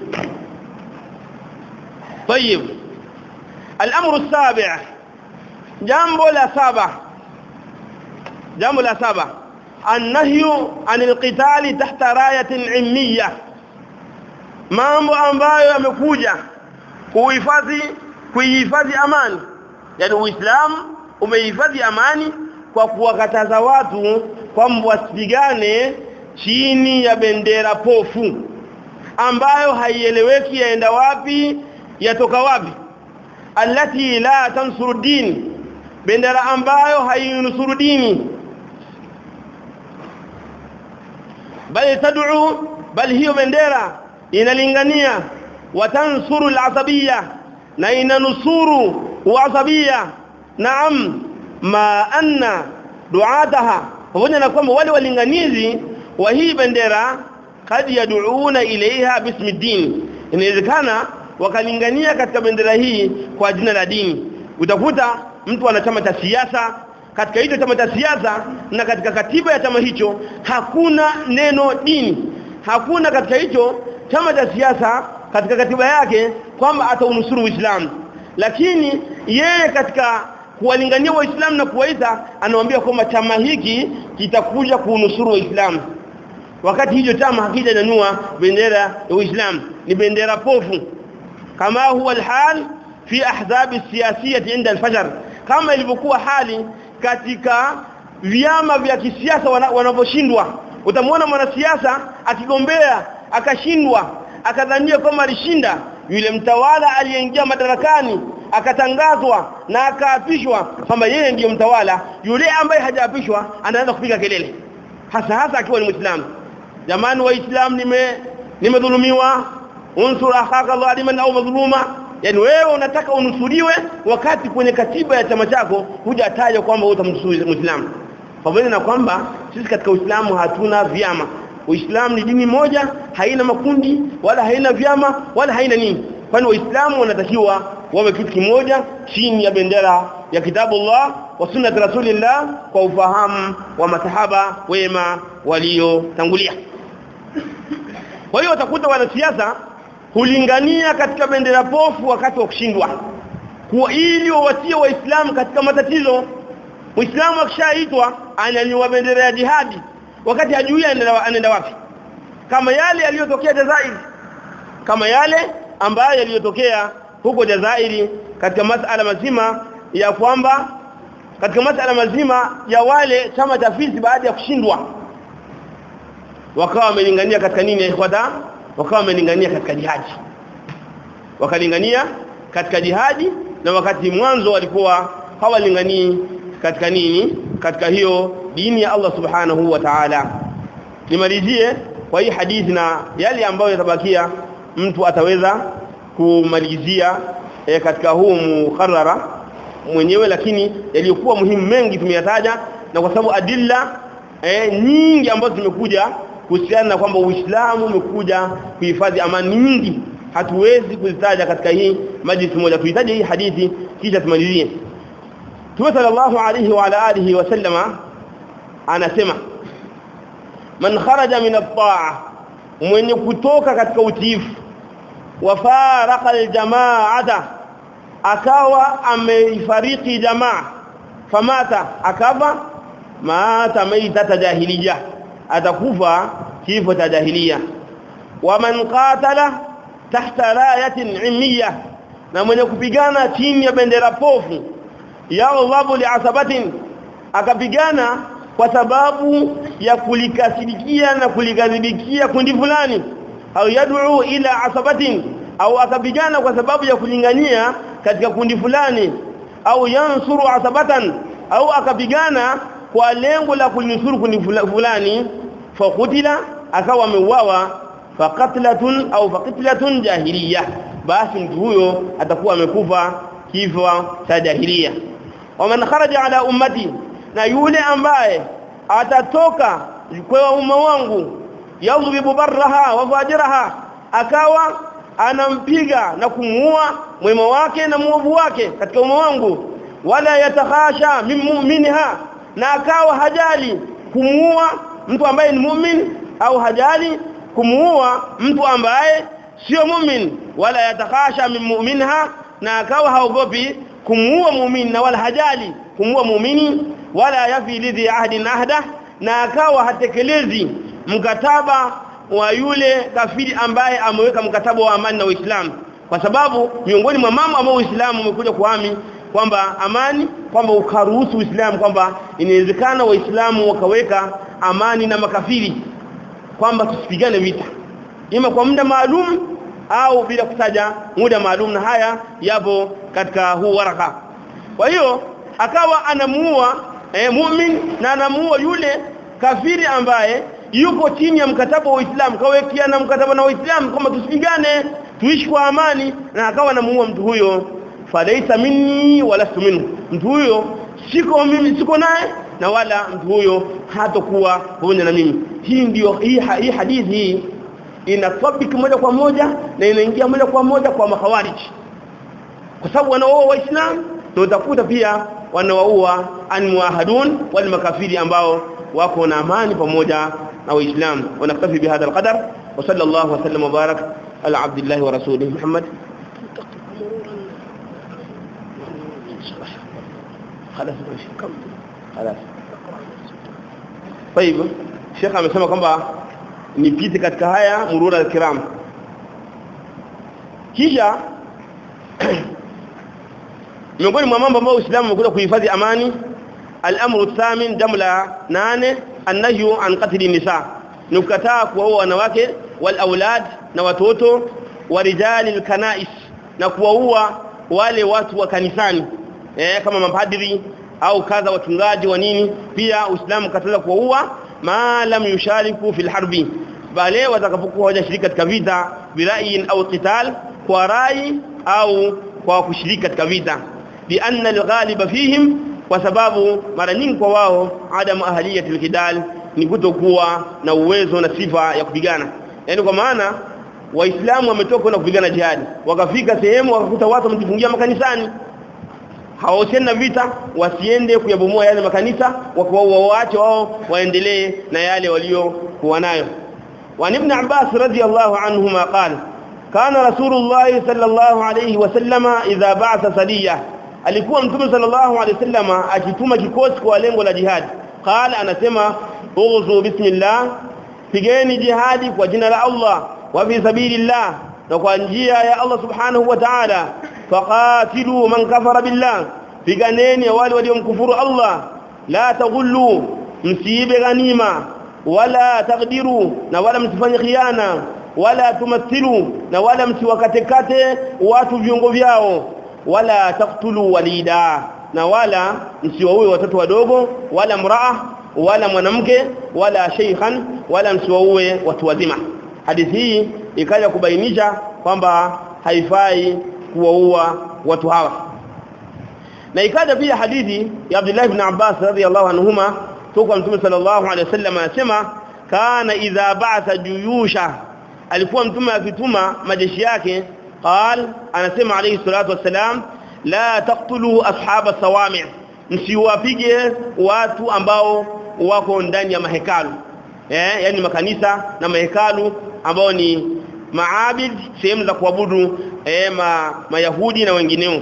طيب الامر السابع jambo la saba jambo la saba annahyu anil qitali tahta rayatin ilmiya mambo ambayo yamekuja kuhifadhi kuhifadhi amani yani uislamu umehifadhi amani kwa kuwakataza watu kwamba wasipigane chini ya bendera pofu ambayo haieleweki yaenda wapi yatoka wapi allati la tansuru dini bendera ambayo hainusuru dini bali tad'u bali hiyo bendera inalingania watansuru al-asabiyya na inanusuru uasabia naam ma anna duataha pamoja na kwamba wale walinganizi wa hii bendera kad yad'una ilaiha bismi din inawezekana wakalingania katika bendera hii kwa jina la dini utakuta mtu ana chama cha siasa katika hicho chama cha siasa na katika katiba ya chama hicho hakuna neno dini hakuna katika hicho chama cha siasa katika katiba yake kwamba ataunusuru Uislamu lakini yeye katika kuwalingania waislamu na kuwaita anawaambia kwamba chama hiki kitakuja kuunusuru waislamu wakati hicho chama hakija nyanyua bendera ya Uislamu ni bendera pofu kama huwa alhal fi ahzab siyasiyah inda alfajr kama ilivyokuwa hali katika vyama vya kisiasa wanavyoshindwa utamwona mwanasiasa akigombea akashindwa akadhania kwamba alishinda yule mtawala aliyeingia madarakani akatangazwa na akaapishwa kwamba yeye ndiyo mtawala yule ambaye hajaapishwa anaanza kupiga kelele hasa hasa akiwa ni muislamu jamani waislamu nime nimedhulumiwa unsur akhaka zaliman au madhuluma yani wewe unataka unusuriwe wakati kwenye katiba ya chama chako hujataja kwamba utamnusuru muislamu pamoja na kwamba sisi katika Uislamu hatuna vyama Uislamu ni dini moja haina makundi wala haina vyama wala haina nini kwani waislamu wanatakiwa wawe kitu kimoja chini ya bendera ya kitabu Allah wa sunnat rasulillah kwa ufahamu wa masahaba wema waliotangulia kwa hiyo utakuta wanasiasa hulingania katika bendera pofu wakati wa kushindwa kwa ili wawatie waislamu katika matatizo muislamu akishaitwa anyanyua bendera ya jihadi wakati hajui anaenda wapi kama yale yaliyotokea Jazair kama yale ambayo yaliyotokea huko Jazairi katika masala mazima ya kwamba katika masala mazima ya wale chama cha Fizi baada ya kushindwa wakawa wamelingania katika nini ya ikhwata wakawa wamelingania katika jihadi wakalingania katika jihadi na wakati mwanzo walikuwa hawalinganii katika nini katika hiyo dini ya Allah subhanahu wa ta'ala nimalizie kwa hii hadithi na yale ambayo yatabakia mtu ataweza kumalizia e, katika huu mukharrara mwenyewe lakini yaliyokuwa muhimu mengi tumeyataja na kwa sababu adilla e, nyingi ambazo zimekuja kuhusiana na kwamba Uislamu umekuja kuhifadhi amani nyingi hatuwezi kuzitaja katika hii majlis moja tuhitaji hii hadithi kisha tumalizie Tume sallallahu alayhi wa ala alihi wa sallama anasema man kharaja min at-ta'a mwenye kutoka katika utiifu wa faraka al-jama'ata akawa ameifariki jamaa famata akava mata maitata jahiliya atakufa kifo cha jahiliya wa man qatala tahta rayatin ilmiya na mwenye kupigana chini ya bendera pofu ya Allahu li'asabatin akapigana kwa sababu ya kulikasirikia na kulikadhibikia kundi fulani au yad'u ila asabatin au akapigana kwa sababu ya kulingania katika kundi fulani au yansuru asabatan au akapigana kwa lengo la kulinusuru kundi fulani fakutila akawa ameuawa faqatlatun au faqatlatun jahiliya basi mtu huyo atakuwa amekufa kifo cha jahiliya waman kharaja ala ummati na yule ambaye atatoka kwa umma wangu yadhribu barraha wa fajiraha akawa anampiga na kumuua mwema wake na muovu wake katika umma wangu wala yatakhasha min mu'minha na akawa hajali kumuua mtu ambaye ni mu'min au hajali kumuua mtu ambaye sio mu'min wala yatakhasha min mu'minha na akawa haogopi kumuua muumini na wala hajali kumuua muumini wala yafi lidhi ahdin ahda na akawa hatekelezi mkataba wa yule kafiri ambaye ameweka mkataba wa amani na Uislamu kwa sababu miongoni mwa mambo ambayo Uislamu umekuja kuhami kwamba amani kwamba ukaruhusu Uislamu kwamba inawezekana waislamu wakaweka amani na makafiri kwamba tusipigane vita ima kwa muda maalum au bila kutaja muda maalum na haya yapo katika huu waraka kwa hiyo akawa anamuua eh, mu'min na anamuua yule kafiri ambaye yuko chini ya mkataba wa Uislamu kawekiana mkataba na Uislamu kwamba tusipigane tuishi kwa amani na akawa anamuua mtu huyo falaisa minni wala minhu mtu huyo siko mimi siko naye na wala mtu huyo hatakuwa pamoja na mimi hii ndio hii, hii hadithi hii ina topic moja kwa moja na inaingia moja kwa moja kwa makhawariji kwa sababu wanaoa waislamu na utakuta pia wanaoua almuahadun wal makafiri ambao wako na amani pamoja na waislamu wanaktafi bihadha alqadar wa sallallahu wa sallam wa barak ala abdillah wa rasulih muhammad خلاص كم خلاص طيب Sheikh amesema kwamba nipite katika haya murura al-kiram kisha miongoni mwa mambo ambayo Uislamu umekuja kuhifadhi amani al-amru thamin jamla nane annahyu an qatli nisa ni kukataa kuwaua wanawake wal aulad na watoto wa rijali al-kanais na kuwaua wale watu wa kanisani eh, kama mapadri au kadha wachungaji wa nini pia Uislamu kataza kuwaua ma lam yushariku fil harbi bale watakapokuwa hawajashiriki katika vita birayin au qital kwa rai au kwa kushiriki katika vita lianna alghaliba fihim kwa sababu mara nyingi kwa wao adamu ahliyati alkidal ni kutokuwa na uwezo na sifa ya kupigana yani kwa maana waislamu wametoka na kupigana jihadi wakafika sehemu wakakuta watu wamejifungia makanisani hawahusiani na vita wasiende kuyabomoa yale makanisa wakawa waache wao waendelee na yale waliokuwa nayo wa ibn Abbas radiyallahu anhuma qala kana rasulullah sallallahu alayhi wasallama idha ba'atha sadiya alikuwa mtume sallallahu alayhi wasallama akituma kikosi kwa lengo la jihad qala anasema ughzu bismillah pigeni jihadi kwa jina la Allah wa fi sabilillah na kwa njia ya Allah subhanahu wa ta'ala faqatilu man kafara billah piganeni wale waliomkufuru Allah la taghullu msiibe ghanima wala taqdiru na wala msifanye khiana wala tumathilu na wala msiwakatekate watu viungo vyao wala taqtulu walida na wala msiwaue watoto wadogo wala mraa wala mwanamke wala sheikhan wala msiwaue watu wazima hadithi hii ikaja kubainisha kwamba haifai kuwaua watu hawa na ikaja pia hadithi ya Abdullah ibn Abbas radhiyallahu anhuma toka Mtume sallallahu alaihi wasallam anasema kana idha ba'atha juyusha alikuwa mtume akituma majeshi yake qal anasema alayhi salatu wassalam la taqtulu ashaba sawami msiwapige watu ambao wako ndani ya mahekalu eh yani makanisa na mahekalu ambao ni maabid sehemu za kuabudu eh ma, mayahudi na wengineo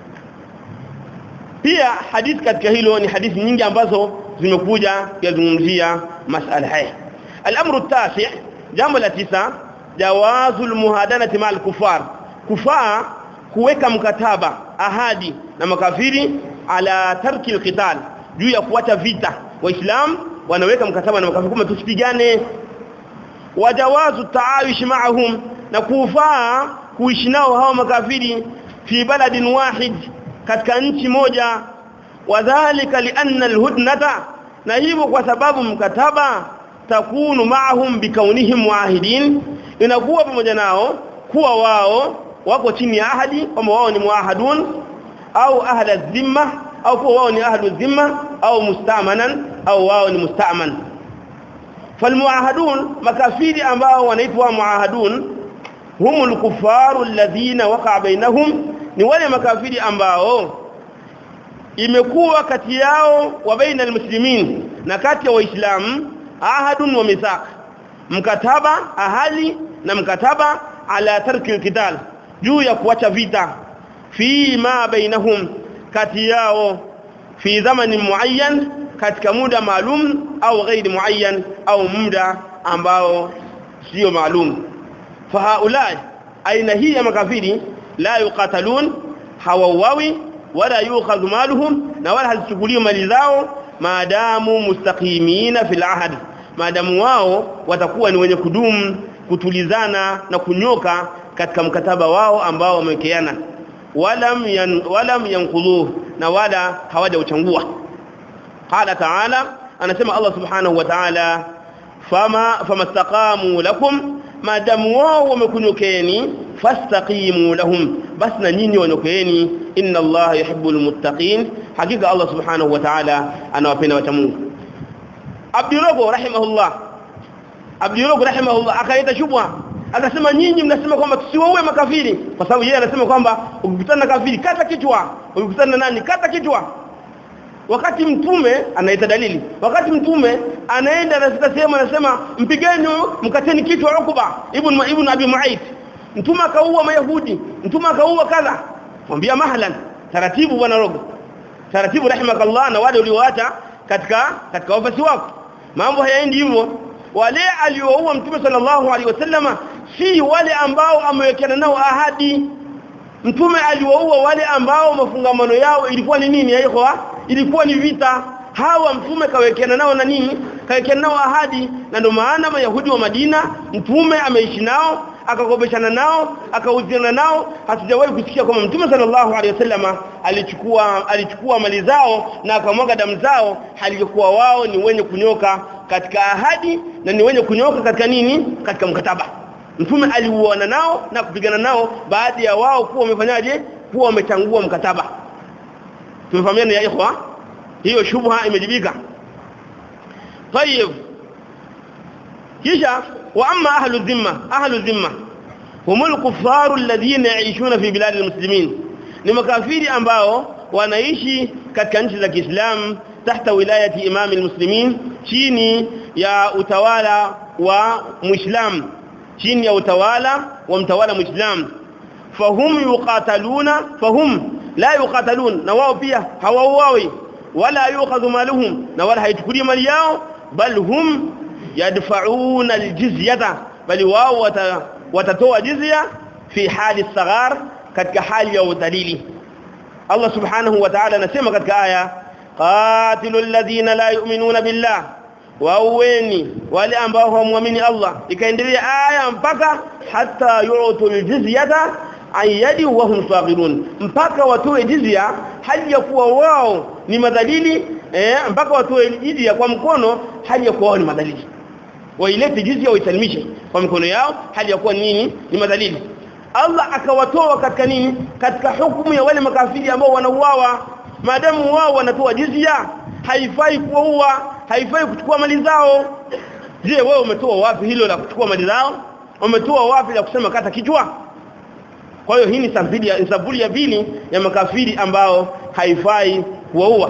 pia hadithi katika hilo ni hadithi nyingi ambazo zimekuja kuzungumzia masala haya al-amru at-tasi' jambo la tisa jawazul muhadanati ma'al kufar kufaa kuweka mkataba ahadi na makafiri ala tarki al-qital juu ya kuacha vita waislamu wanaweka mkataba na makafiri kama tusipigane wajawazu taayush ma'ahum na kufaa kuishi nao hao makafiri fi baladin wahid katika nchi moja wadhālika lianna alhudnata na hivyo kwa sababu mkataba takunu ma'ahum bikaunihim muahidin inakuwa pamoja nao kuwa wao wako chini ya ahadi kwamba wao ni muahadun au ahla dhimma au kuwa wao ni ahlu dhimma au mustamanan au wao ni mustaman falmuahadun makafiri ambao wanaitwa muahadun humul kufaru alladhina waqa bainahum ni wale makafiri ambao imekuwa kati yao wa baina almuslimin na kati ya waislamu ahadun wa mithaq mkataba ahali na mkataba ala tarki alqital juu ya kuacha vita fi ma bainahum kati yao fi zamanin muayyan katika muda maalum au ghairi muayyan au muda ambao sio maalum fa haulai aina hii ya makafiri la yuqatalun hawawawi wala yukhadhu maluhum na wala hazichukuliwi mali zao maadamu mustaqimina fil ahad maadamu wao watakuwa ni wenye kudumu kutulizana na kunyoka katika mkataba wao ambao wamewekeana walam yan, walam yanqudhu na wala hawajauchangua qala ta'ala anasema Allah subhanahu wa ta'ala fama famastaqamu lakum maadamu wao wamekunyokeni fastaqimu lahum bas na nyinyi wanyokeeni inna Allah yuhibbul muttaqin hakika Allah subhanahu wa ta'ala anawapenda wacha Mungu Abdurogo rahimahullah Abdurogo rahimahullah akaita shubha akasema nyinyi mnasema kwamba tusiwaue makafiri kwa sababu yeye anasema kwamba ukikutana na kafiri kata kichwa ukikutana na nani kata kichwa wakati mtume anaita dalili wakati mtume anaenda anafika sehemu anasema mpigeni mkateni kichwa Ukuba ibn ibn Abi Mu'ayth mtume akaua mayahudi mtume akaua kadha mwambia mahlan taratibu bwana rogo taratibu rahimakallah na wale ulioacha katika katika ofisi wako mambo hayaendi hivyo wale alioua mtume sallallahu alaihi wasallama si wale ambao amewekana nao ahadi mtume aliwaua wale ambao mafungamano yao ilikuwa ni nini haiko ilikuwa ni vita hawa mtume kawekana nao na nini kawekana nao ahadi na ndio maana mayahudi wa Madina mtume ameishi nao akakopeshana nao akauziana nao hatujawahi kusikia kwamba mtume sallallahu alaihi wasallama alichukua alichukua mali zao na akamwaga damu zao halikuwa wao ni wenye kunyoka katika ahadi na ni wenye kunyoka katika nini katika mkataba mtume aliuana nao na kupigana nao baada ya wao kuwa wamefanyaje kuwa wamechangua mkataba tumefahamiana ya ikhwa hiyo shubha imejibika طيب kisha wa amma ahlu dhimma ahlu dhimma humul kuffaru alladhina yaishuna fi bilad almuslimin ni makafiri ambao wanaishi katika nchi za Kiislamu tahta wilayati imam almuslimin chini ya utawala wa muislam chini ya utawala wa mtawala muislam fahum yuqataluna fahum la yuqatalun na wao pia hawauawi wala yukhadhu maluhum na wala haichukuli mali yao bal hum yadfa'una aljizyata bali wao watatoa jizya fi hali saghar katika hali ya udhalili Allah subhanahu wa ta'ala anasema katika aya qatilul ladhina la yu'minuna billah waueni wale ambao hawamwamini Allah ikaendelea aya mpaka hata yu'tul jizyata ayadi wa hum saghirun mpaka watoe jizya hali ya kuwa wao ni madhalili eh mpaka watoe jizya kwa mkono hali ya kuwa wao ni madhalili wailete jizya waisalimishe kwa mikono yao hali ya kuwa nini ni madhalili Allah akawatoa katika nini katika hukumu ya wale makafiri ambao wanauawa maadamu wao wanatoa jizya haifai kuua haifai kuchukua mali zao je wewe umetoa wapi hilo la kuchukua mali zao umetoa wapi la kusema kata kichwa kwa hiyo hii ni sampuli ya sampuli ya pili ya makafiri ambao haifai kuwaua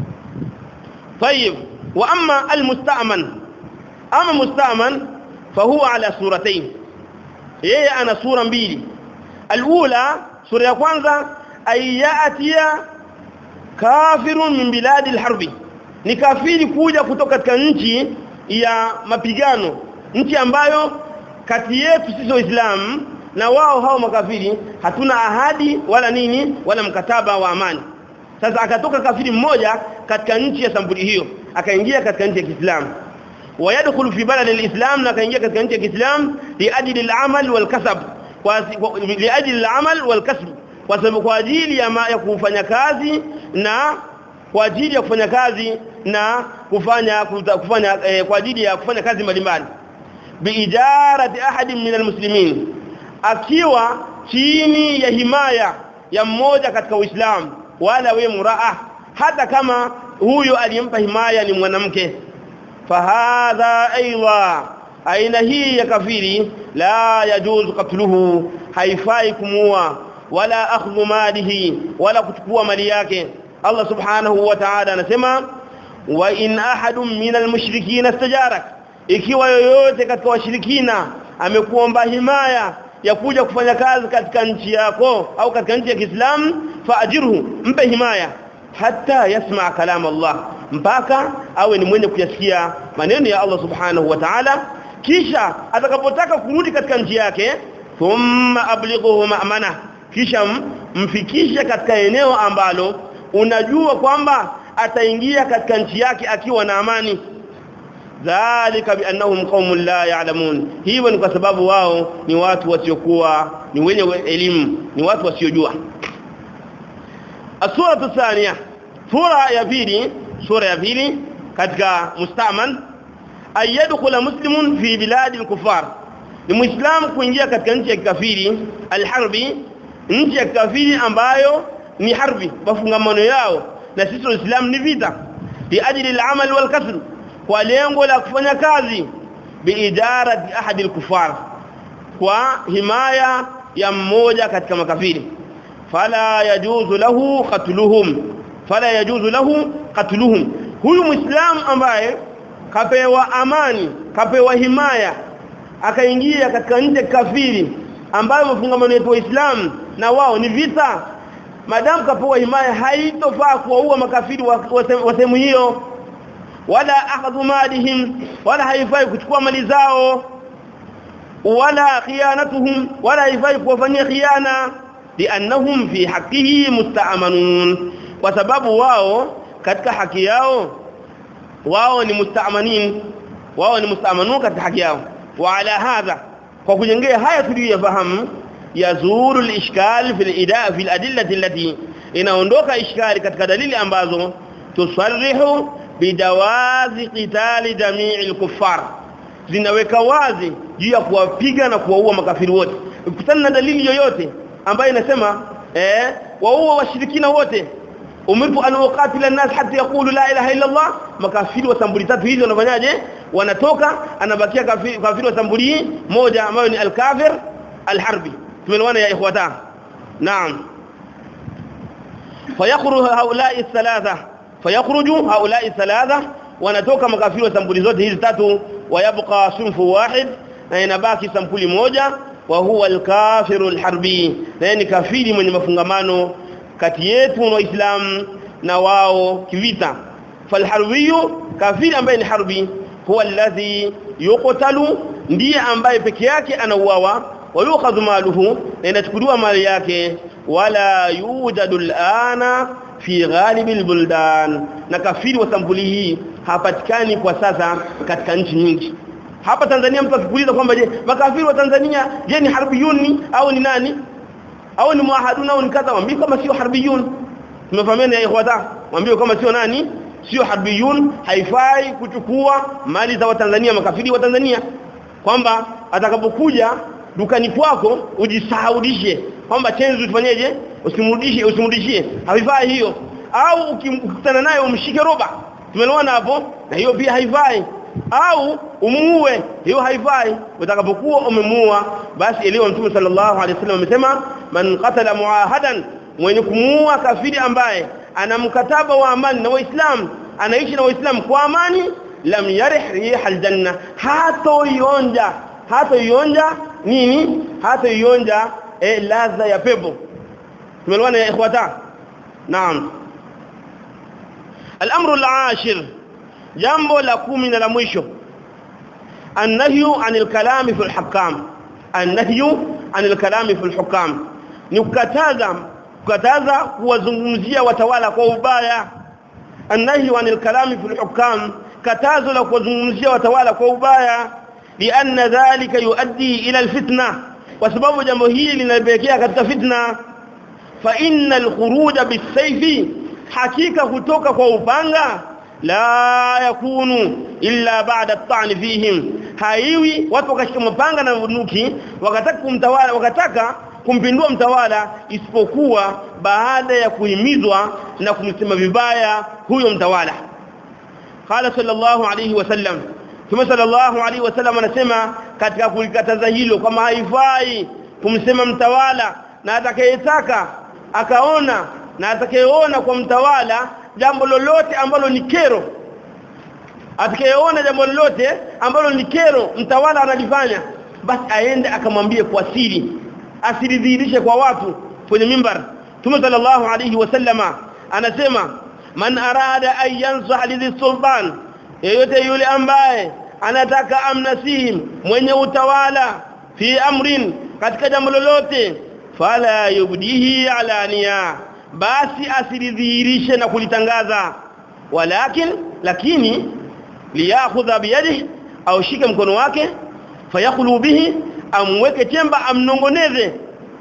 طيب واما المستأمن اما مستأمن فهو على سورتين yeye ana sura mbili alula sura ya kwanza ayatia kafirun min biladi alharbi ni kafiri kuja kutoka katika nchi ya mapigano nchi ambayo kati yetu sisi waislamu na wao hao makafiri hatuna ahadi wala nini wala mkataba wa amani sasa akatoka kafiri mmoja katika nchi ya sampuli hiyo akaingia katika nchi ya Kiislamu ويدخل في بلد الإسلام na akaingia katika nchi ya Kiislamu liajili al-amal wal-kasab kwa liajili al-amal wal-kasb kwa sababu kwa ajili ya, ya kufanya kazi na kwa ajili ya kufanya kazi na kufanya kufanya eh, kwa ajili ya kufanya kazi mbalimbali biijarati ahadin min almuslimin akiwa chini ya himaya ya mmoja katika Uislamu wala we muraa hata kama huyo aliyempa himaya ni mwanamke fahadha aidha aina hii ya kafiri la yajuzu qatluhu haifai kumua wala akhdhu malihi wala kuchukua mali yake Allah subhanahu wa ta'ala anasema wa in ahadun minal mushrikeen istajarak ikiwa yoyote katika washirikina amekuomba himaya ya kuja kufanya kazi katika nchi yako au katika nchi ya Kiislamu faajirhu mpe himaya hata yasma kalam Allah mpaka awe ni mwenye kuyasikia maneno ya Allah subhanahu wa ta'ala kisha atakapotaka kurudi katika nchi yake thumma ablighuhu ma'mana kisha mfikishe katika eneo ambalo unajua kwamba ataingia katika nchi yake akiwa na amani dhalika biannahum qaumun la ya'lamun hiyo ni kwa sababu wao ni watu wasiokuwa ni wenye elimu ni watu wasiojua asura thania sura ya pili sura ya pili katika mustaman ayadkhula muslimun fi bilad al-kuffar ni muislamu kuingia katika nchi ya kafiri al-harbi nchi ya kafiri ambayo ni harbi mafungamano yao na sisi waislamu ni vita bi ajli al-amal wal kasb kwa lengo la kufanya kazi biidarati ahadi al-kufar kwa himaya ya mmoja katika makafiri fala yajuzu lahu qatluhum fala yajuzu lahu qatluhum huyu muislamu ambaye kapewa amani kapewa himaya akaingia katika nje kafiri ambayo mafungamano yetu waislamu na wao ni vita madamu kapewa himaya haitofaa kuwaua makafiri wa sehemu hiyo wala akhadhu malihim wala haifai kuchukua mali zao wala khiyanatuhum wala haifai kuwafanyia khiana liannahum fi haqqihi musta'manun kwa sababu wao katika haki yao wao ni musta'manin wao ni musta'manun katika haki yao wa ala hadha kwa kujengea haya tuliyofahamu yazuru al-ishkal fi al-ida fi al-adillati allati inaondoka ishkali katika dalili ambazo tusarrihu bidawazi qitali jamii al-kuffar zinaweka wazi juu ya kuwapiga na kuwaua makafiri wote ukutana na dalili yoyote ambayo inasema eh waua washirikina wote umirtu an uqatila an-nas hatta yaqulu la ilaha illa Allah makafiri wa sambuli tatu hizo wanafanyaje wanatoka anabakia kafiri, kafiri wa sambuli moja ambayo ni al-kafir al-harbi tumeelewana ya ikhwata naam fayakhruju haula'i thalatha fayakhruju haula'i thalatha wanatoka makafiri wa sambuli zote hizi tatu wayabqa sunfu wahid na inabaki sampuli moja wa huwa al-kafiru al-harbi na ni kafiri mwenye mafungamano kati yetu na waislamu na wao kivita falharbiyu kafiri ambaye ni harbi huwa alladhi yuqtalu ndiye ambaye peke yake anauawa wa yukhadhu maluhu na inachukuliwa mali yake wala yujadu alana fi ghalibi albuldan na kafiri wa sampuli hii hapatikani kwa sasa katika nchi nyingi hapa Tanzania mtu akikuuliza kwamba je makafiri wa Tanzania je ni harbiyuni au ni nani au ni muahaduna au ni kadha mwambie kama sio harbiyun tumefahamiana ya ikhwata mwambie kama sio nani sio harbiyun haifai kuchukua mali za watanzania makafiri wa Tanzania kwamba atakapokuja dukani kwako ujisahaudishe kwamba chenzi ufanyeje usimrudishe usimrudishie haifai hiyo au ukikutana naye umshike roba tumeelewana hapo na hiyo pia haifai au umuue hiyo haifai utakapokuwa umemuua basi eliwa mtume sallallahu alaihi wasallam amesema man qatala muahadan mwenye kumuua kafiri ambaye ana mkataba wa amani na waislamu anaishi na waislamu kwa amani lam yarih riha aljanna hato yonja hato yonja nini hato yonja eh, ladha ya pepo tumeelewana ya ikhwata naam الامر العاشر jambo la kumi na la mwisho annahyu anil kalami fil hukam annahyu anil kalami fil hukam ni kukataza kukataza kuwazungumzia watawala kwa ubaya annahyu anil kalami fil hukam katazo la kuwazungumzia watawala kwa ubaya lianna dhalika yuaddi ila alfitna kwa sababu jambo hili linapelekea katika fitna fa innal khuruja bisayfi hakika kutoka kwa upanga la yakunu illa ba'da at-ta'n fihim haiwi watu wakashika mapanga na bunduki wakataka kumtawala wakataka kumpindua mtawala isipokuwa baada ya kuhimizwa na kumsema vibaya huyo mtawala qala sallallahu alayhi wasallam Mtume sallallahu alayhi wasallam anasema katika kulikataza hilo kama haifai kumsema mtawala na atakayetaka akaona na atakayeona kwa mtawala jambo lolote ambalo ni kero atakayeona jambo lolote ambalo ni kero mtawala analifanya basi aende akamwambie kwa siri asilidhihirishe kwa watu kwenye mimbar Mtume sallallahu alayhi wasallama anasema man arada an yansah lidhi sultan yeyote yule ambaye anataka amnasihim mwenye utawala fi amrin katika jambo lolote fala yubdihi alania basi asilidhihirishe na kulitangaza walakin lakini liyakhudha biyadihi au shike mkono wake fayakhlu bihi amweke chemba amnongoneze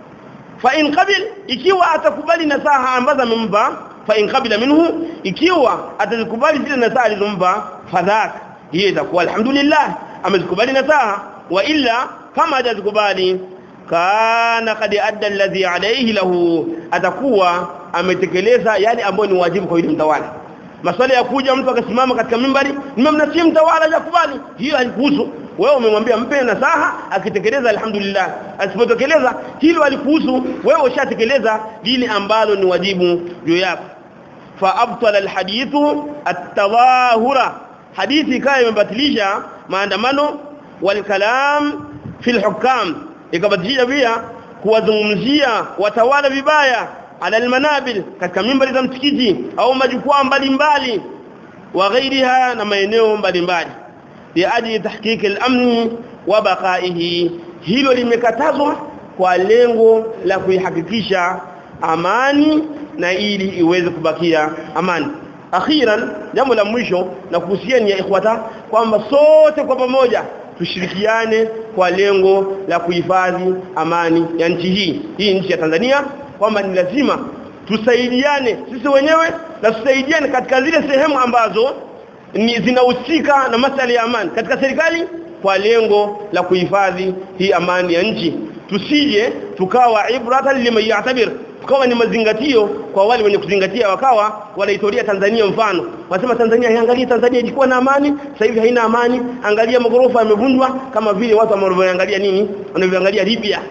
fa in qabil ikiwa atakubali nasaha ambazo amempa fa in qabila minhu ikiwa atazikubali zile nasaha alizompa fadhak hiyo itakuwa alhamdulillah amezikubali nasaha wa illa kama hajazikubali kana qad adda alladhi alayhi lahu atakuwa ametekeleza yale ambayo ni wajibu kwa yule mtawala maswala ya kuja mtu akasimama katika mimbari nimemnasia mtawala hajakubali hiyo halikuhusu wewe umemwambia mpe nasaha akitekeleza alhamdulillah asipotekeleza hilo alikuhusu wewe ushatekeleza lile ambalo ni wajibu juu yako fa abtala alhadithu at-tadahura hadithi kaya imebatilisha maandamano wal kalam fil hukam ikabatilisha pia kuwazungumzia watawala vibaya ala almanabil katika mimbari za msikiti au majukwaa mbalimbali wa ghairiha na maeneo mbalimbali liaji tahqiq al-amn wa baqaihi hilo limekatazwa kwa lengo la kuihakikisha amani na ili iweze kubakia amani akhiran jambo la mwisho na kuhusiana ya ikhwata kwamba sote kwa pamoja tushirikiane kwa lengo la kuhifadhi amani ya nchi hii hii nchi ya Tanzania kwamba ni lazima tusaidiane sisi wenyewe na tusaidiane katika zile sehemu ambazo ni zinahusika na masuala ya amani katika serikali kwa lengo la kuhifadhi hii amani ya nchi tusije tukawa ibratan liman ya'tabir tukawa ni mazingatio kwa wale wenye kuzingatia wakawa wanaitoria Tanzania mfano wasema Tanzania iangalie Tanzania ilikuwa na amani sasa hivi haina amani angalia magorofa yamevunjwa kama vile watu wanavyoangalia nini wanavyoangalia Libya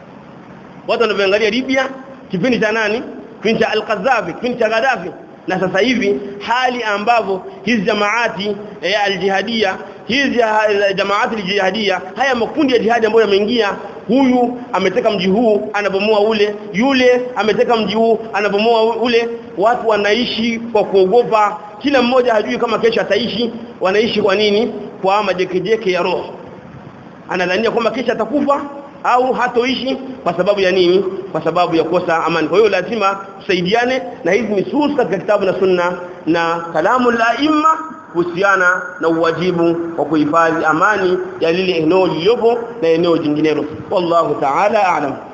watu wanavyoangalia Libya kipindi cha nani kipindi cha Al-Qaddafi kipindi cha Gaddafi na sasa hivi hali ambavyo hizi jamaati ya aljihadia hizi jamaati aljihadia haya makundi ya jihadi ambayo yameingia huyu ameteka mji huu anabomoa ule yule ameteka mji huu anabomoa ule watu wanaishi kwa kuogopa kila mmoja hajui kama kesho ataishi wanaishi kwa nini kwa majekejeke ya roho anadhania kwamba kesho atakufa au hatoishi kwa sababu ya nini kwa sababu ya kosa amani kwa hiyo lazima tusaidiane na hizi nusus katika kitabu na sunna na kalamu la imma kuhusiana na uwajibu wa kuhifadhi amani ya lile eneo lililopo na eneo jinginelo wallahu ta'ala a'lam